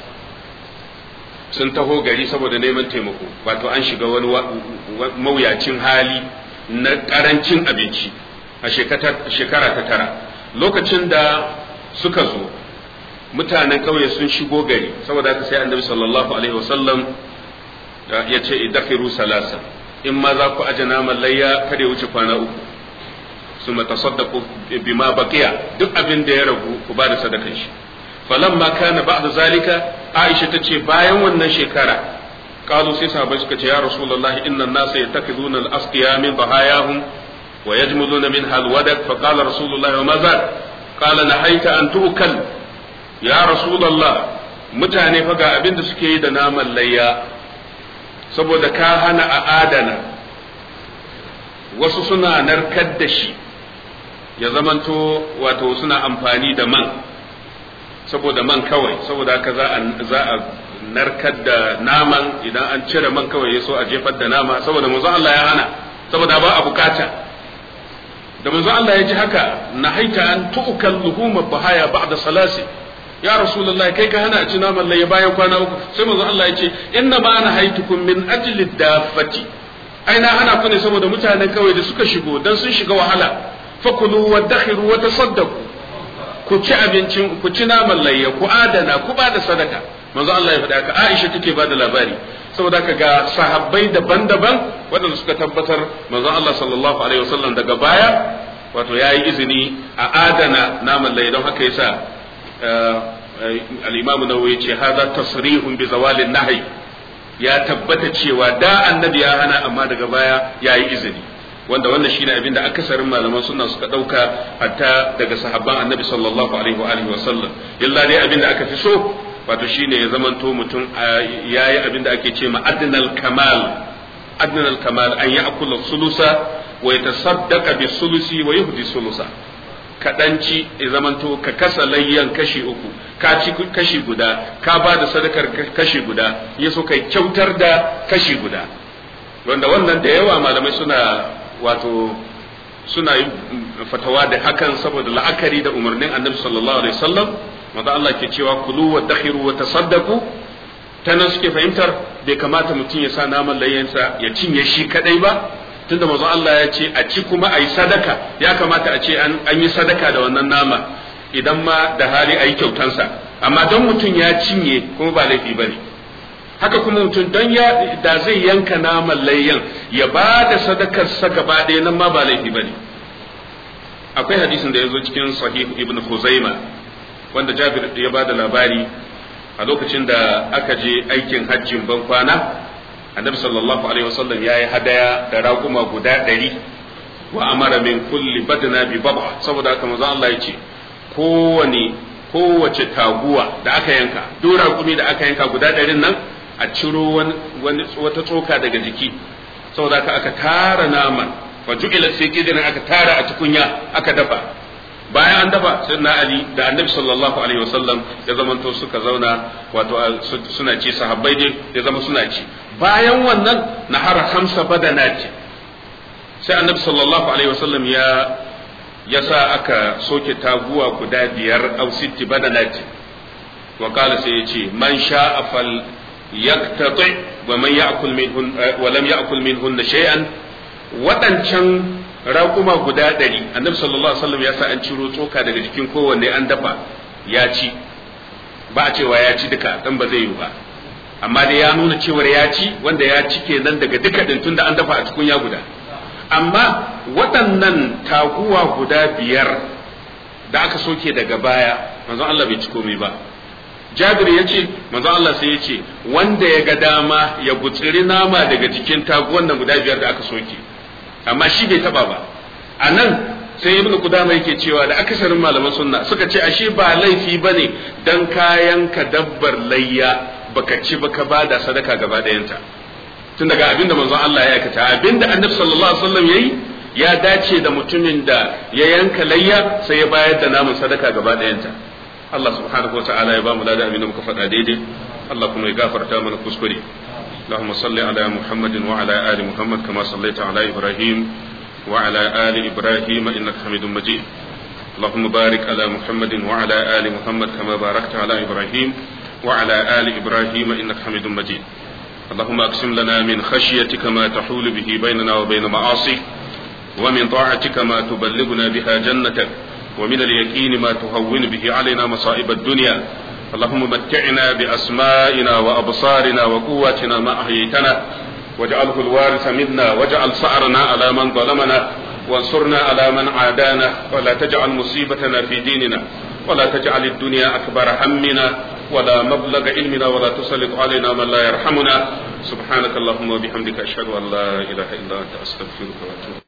sun taho gari saboda neman taimako wato an shiga wani mawuyacin hali na ƙarancin abinci a shekara ta tara lokacin da suka zo mutanen ƙauye sun shigo gari saboda haka sai annabi sallallahu alaihi wasallam ya ce idafiru salasa in ma za ku aje naman layya kada ya wuce kwana uku su matasaddaku bima baqiya duk abin da ya ragu ku ba da sadakan shi falamma kana ba'da zalika aisha tace bayan wannan shekara qalu sai sahabbai suka ce ya rasulullah inna an-nasa yattakhiduna al-asqiya min dhahayahum wa yajmuduna minha al-wadak fa qala rasulullah wa ma zal qala nahaita an tu'kal ya rasulullah mutane fa ga abin da suke yi da naman layya saboda ka hana a adana wasu suna narkar da shi ya zamanto wato suna amfani da man saboda man kawai saboda haka za a narkar da naman idan an cire man kawai ya so a jefar da nama saboda manzo Allah ya hana saboda ba a bukata da manzo Allah ya ji haka na haita an tu'kal luhuma bahaya ba'da salasi ya rasulullahi kai ka hana a ci naman laye bayan kwana uku sai manzo Allah ya ce inna ma ana haitukum min ajli dafati ai na hana ku ne saboda mutanen kawai da suka shigo dan sun shiga wahala fakulu wa dakhiru wa tasaddaqu ku ci abincin ku ci naman layya ku adana ku ba da sadaka manzo Allah ya faɗa ka Aisha take ba da labari saboda ka ga sahabbai daban-daban waɗanda suka tabbatar manzo Allah sallallahu alaihi wasallam daga baya wato yayi izini a adana naman layya don haka yasa al-Imam Nawawi ce hada tasrihun bi zawalin nahi ya tabbata cewa da annabi ya hana amma daga baya yayi izini wanda wannan shine abin da akasarin malaman sunna suka dauka hatta daga sahabban annabi sallallahu alaihi wa alihi wasallam illa dai abin da aka fi so wato shine ya zamanto mutum yayi abin da ake ce ma adnal kamal adnal kamal an ya'kula sulusa wa yatasaddaqa bi sulusi wa yuhdi sulusa kaɗanci ya zamanto ka kasa layyan kashi uku ka ci kashi guda ka ba da sadakar kashi guda ya so kai kyautar da kashi guda wanda wannan da yawa malamai suna wato suna yin fatawa da hakan saboda la'akari da umarnin annabi sallallahu alaihi wasallam maza Allah ke cewa kulu wa dakhiru wa tasaddaqu ta nan suke fahimtar bai kamata mutum ya sa naman layyansa ya cinye shi kadai ba tunda maza Allah ya ce a ci kuma a yi sadaka ya kamata a ce an yi sadaka da wannan nama idan ma da hali a yi kyautansa amma don mutum ya cinye kuma ba laifi ba ne haka kuma mutum don ya da zai yanka naman layyan ya ba da sadakarsa gaba ɗaya nan ma ba laifi ba ne akwai hadisin da ya zo cikin sahih ibn Khuzaima wanda Jabir ya bada labari a lokacin da aka je aikin hajjin ban kwana annabi sallallahu alaihi wasallam yayi hadaya da raƙuma guda ɗari wa amara min kulli badna bi baba saboda haka manzo Allah ya ce kowane kowace taguwa da aka yanka duk raƙumi da aka yanka guda ɗarin nan a ciro wani wata tsoka daga jiki saboda haka aka tara naman fa ju'ila sai kidan aka tara a tukunya aka dafa bayan an dafa sai na ali da annabi sallallahu alaihi wasallam ya zamanto suka zauna wato suna ci sahabbai dai ya zama suna ci bayan wannan nahara hamsa badanati sai annabi sallallahu alaihi wasallam ya ya sa aka soke taguwa guda biyar au sitti badanati wa qala sai ya ce man sha'a fal yaktati wa man ya'kul minhun wa lam ya'kul minhun shay'an wadancan raƙuma guda ɗari annabi sallallahu alaihi wasallam ya sa an ciro tsoka daga jikin kowanne an dafa ya ci ba a cewa ya ci duka dan ba zai yi ba amma dai ya nuna cewar ya ci wanda ya ci kenan daga duka din tunda an dafa a tukunya guda amma waɗannan taguwa guda biyar da aka soke daga baya manzon Allah bai ci komai ba Jabir ya ce manzon Allah sai ya ce wanda ya ga dama ya gutsiri nama daga jikin taguwan nan guda biyar da aka soke amma shi bai taba ba a nan sai ibn kudama yake cewa da akasarin malaman sunna suka ce ashe ba laifi bane dan kayan ka dabbar layya baka ci baka bada sadaka gaba dayanta tun daga abinda manzon Allah ya aikata abinda annabi sallallahu alaihi wasallam yayi ya dace da mutumin da ya yanka layya sai ya bayar da namun sadaka gaba dayanta Allah subhanahu wataala ya ba mu da abinda muka faɗa daidai Allah kuma ya gafarta mana kuskure اللهم صل على محمد وعلى آل محمد كما صليت على إبراهيم وعلى آل إبراهيم إنك حميد مجيد اللهم بارك على محمد وعلى آل محمد كما باركت على إبراهيم وعلى آل إبراهيم إنك حميد مجيد اللهم أقسم لنا من خشيتك ما تحول به بيننا وبين معاصيك ومن طاعتك ما تبلغنا بها جنتك ومن اليقين ما تهون به علينا مصائب الدنيا اللهم متعنا بأسمائنا وأبصارنا وقواتنا ما أحييتنا واجعله الوارث منا واجعل صعرنا على من ظلمنا وانصرنا على من عادانا ولا تجعل مصيبتنا في ديننا ولا تجعل الدنيا أكبر همنا ولا مبلغ علمنا ولا تسلط علينا من لا يرحمنا سبحانك اللهم وبحمدك أشهد أن لا إله إلا أنت أستغفرك وأتوب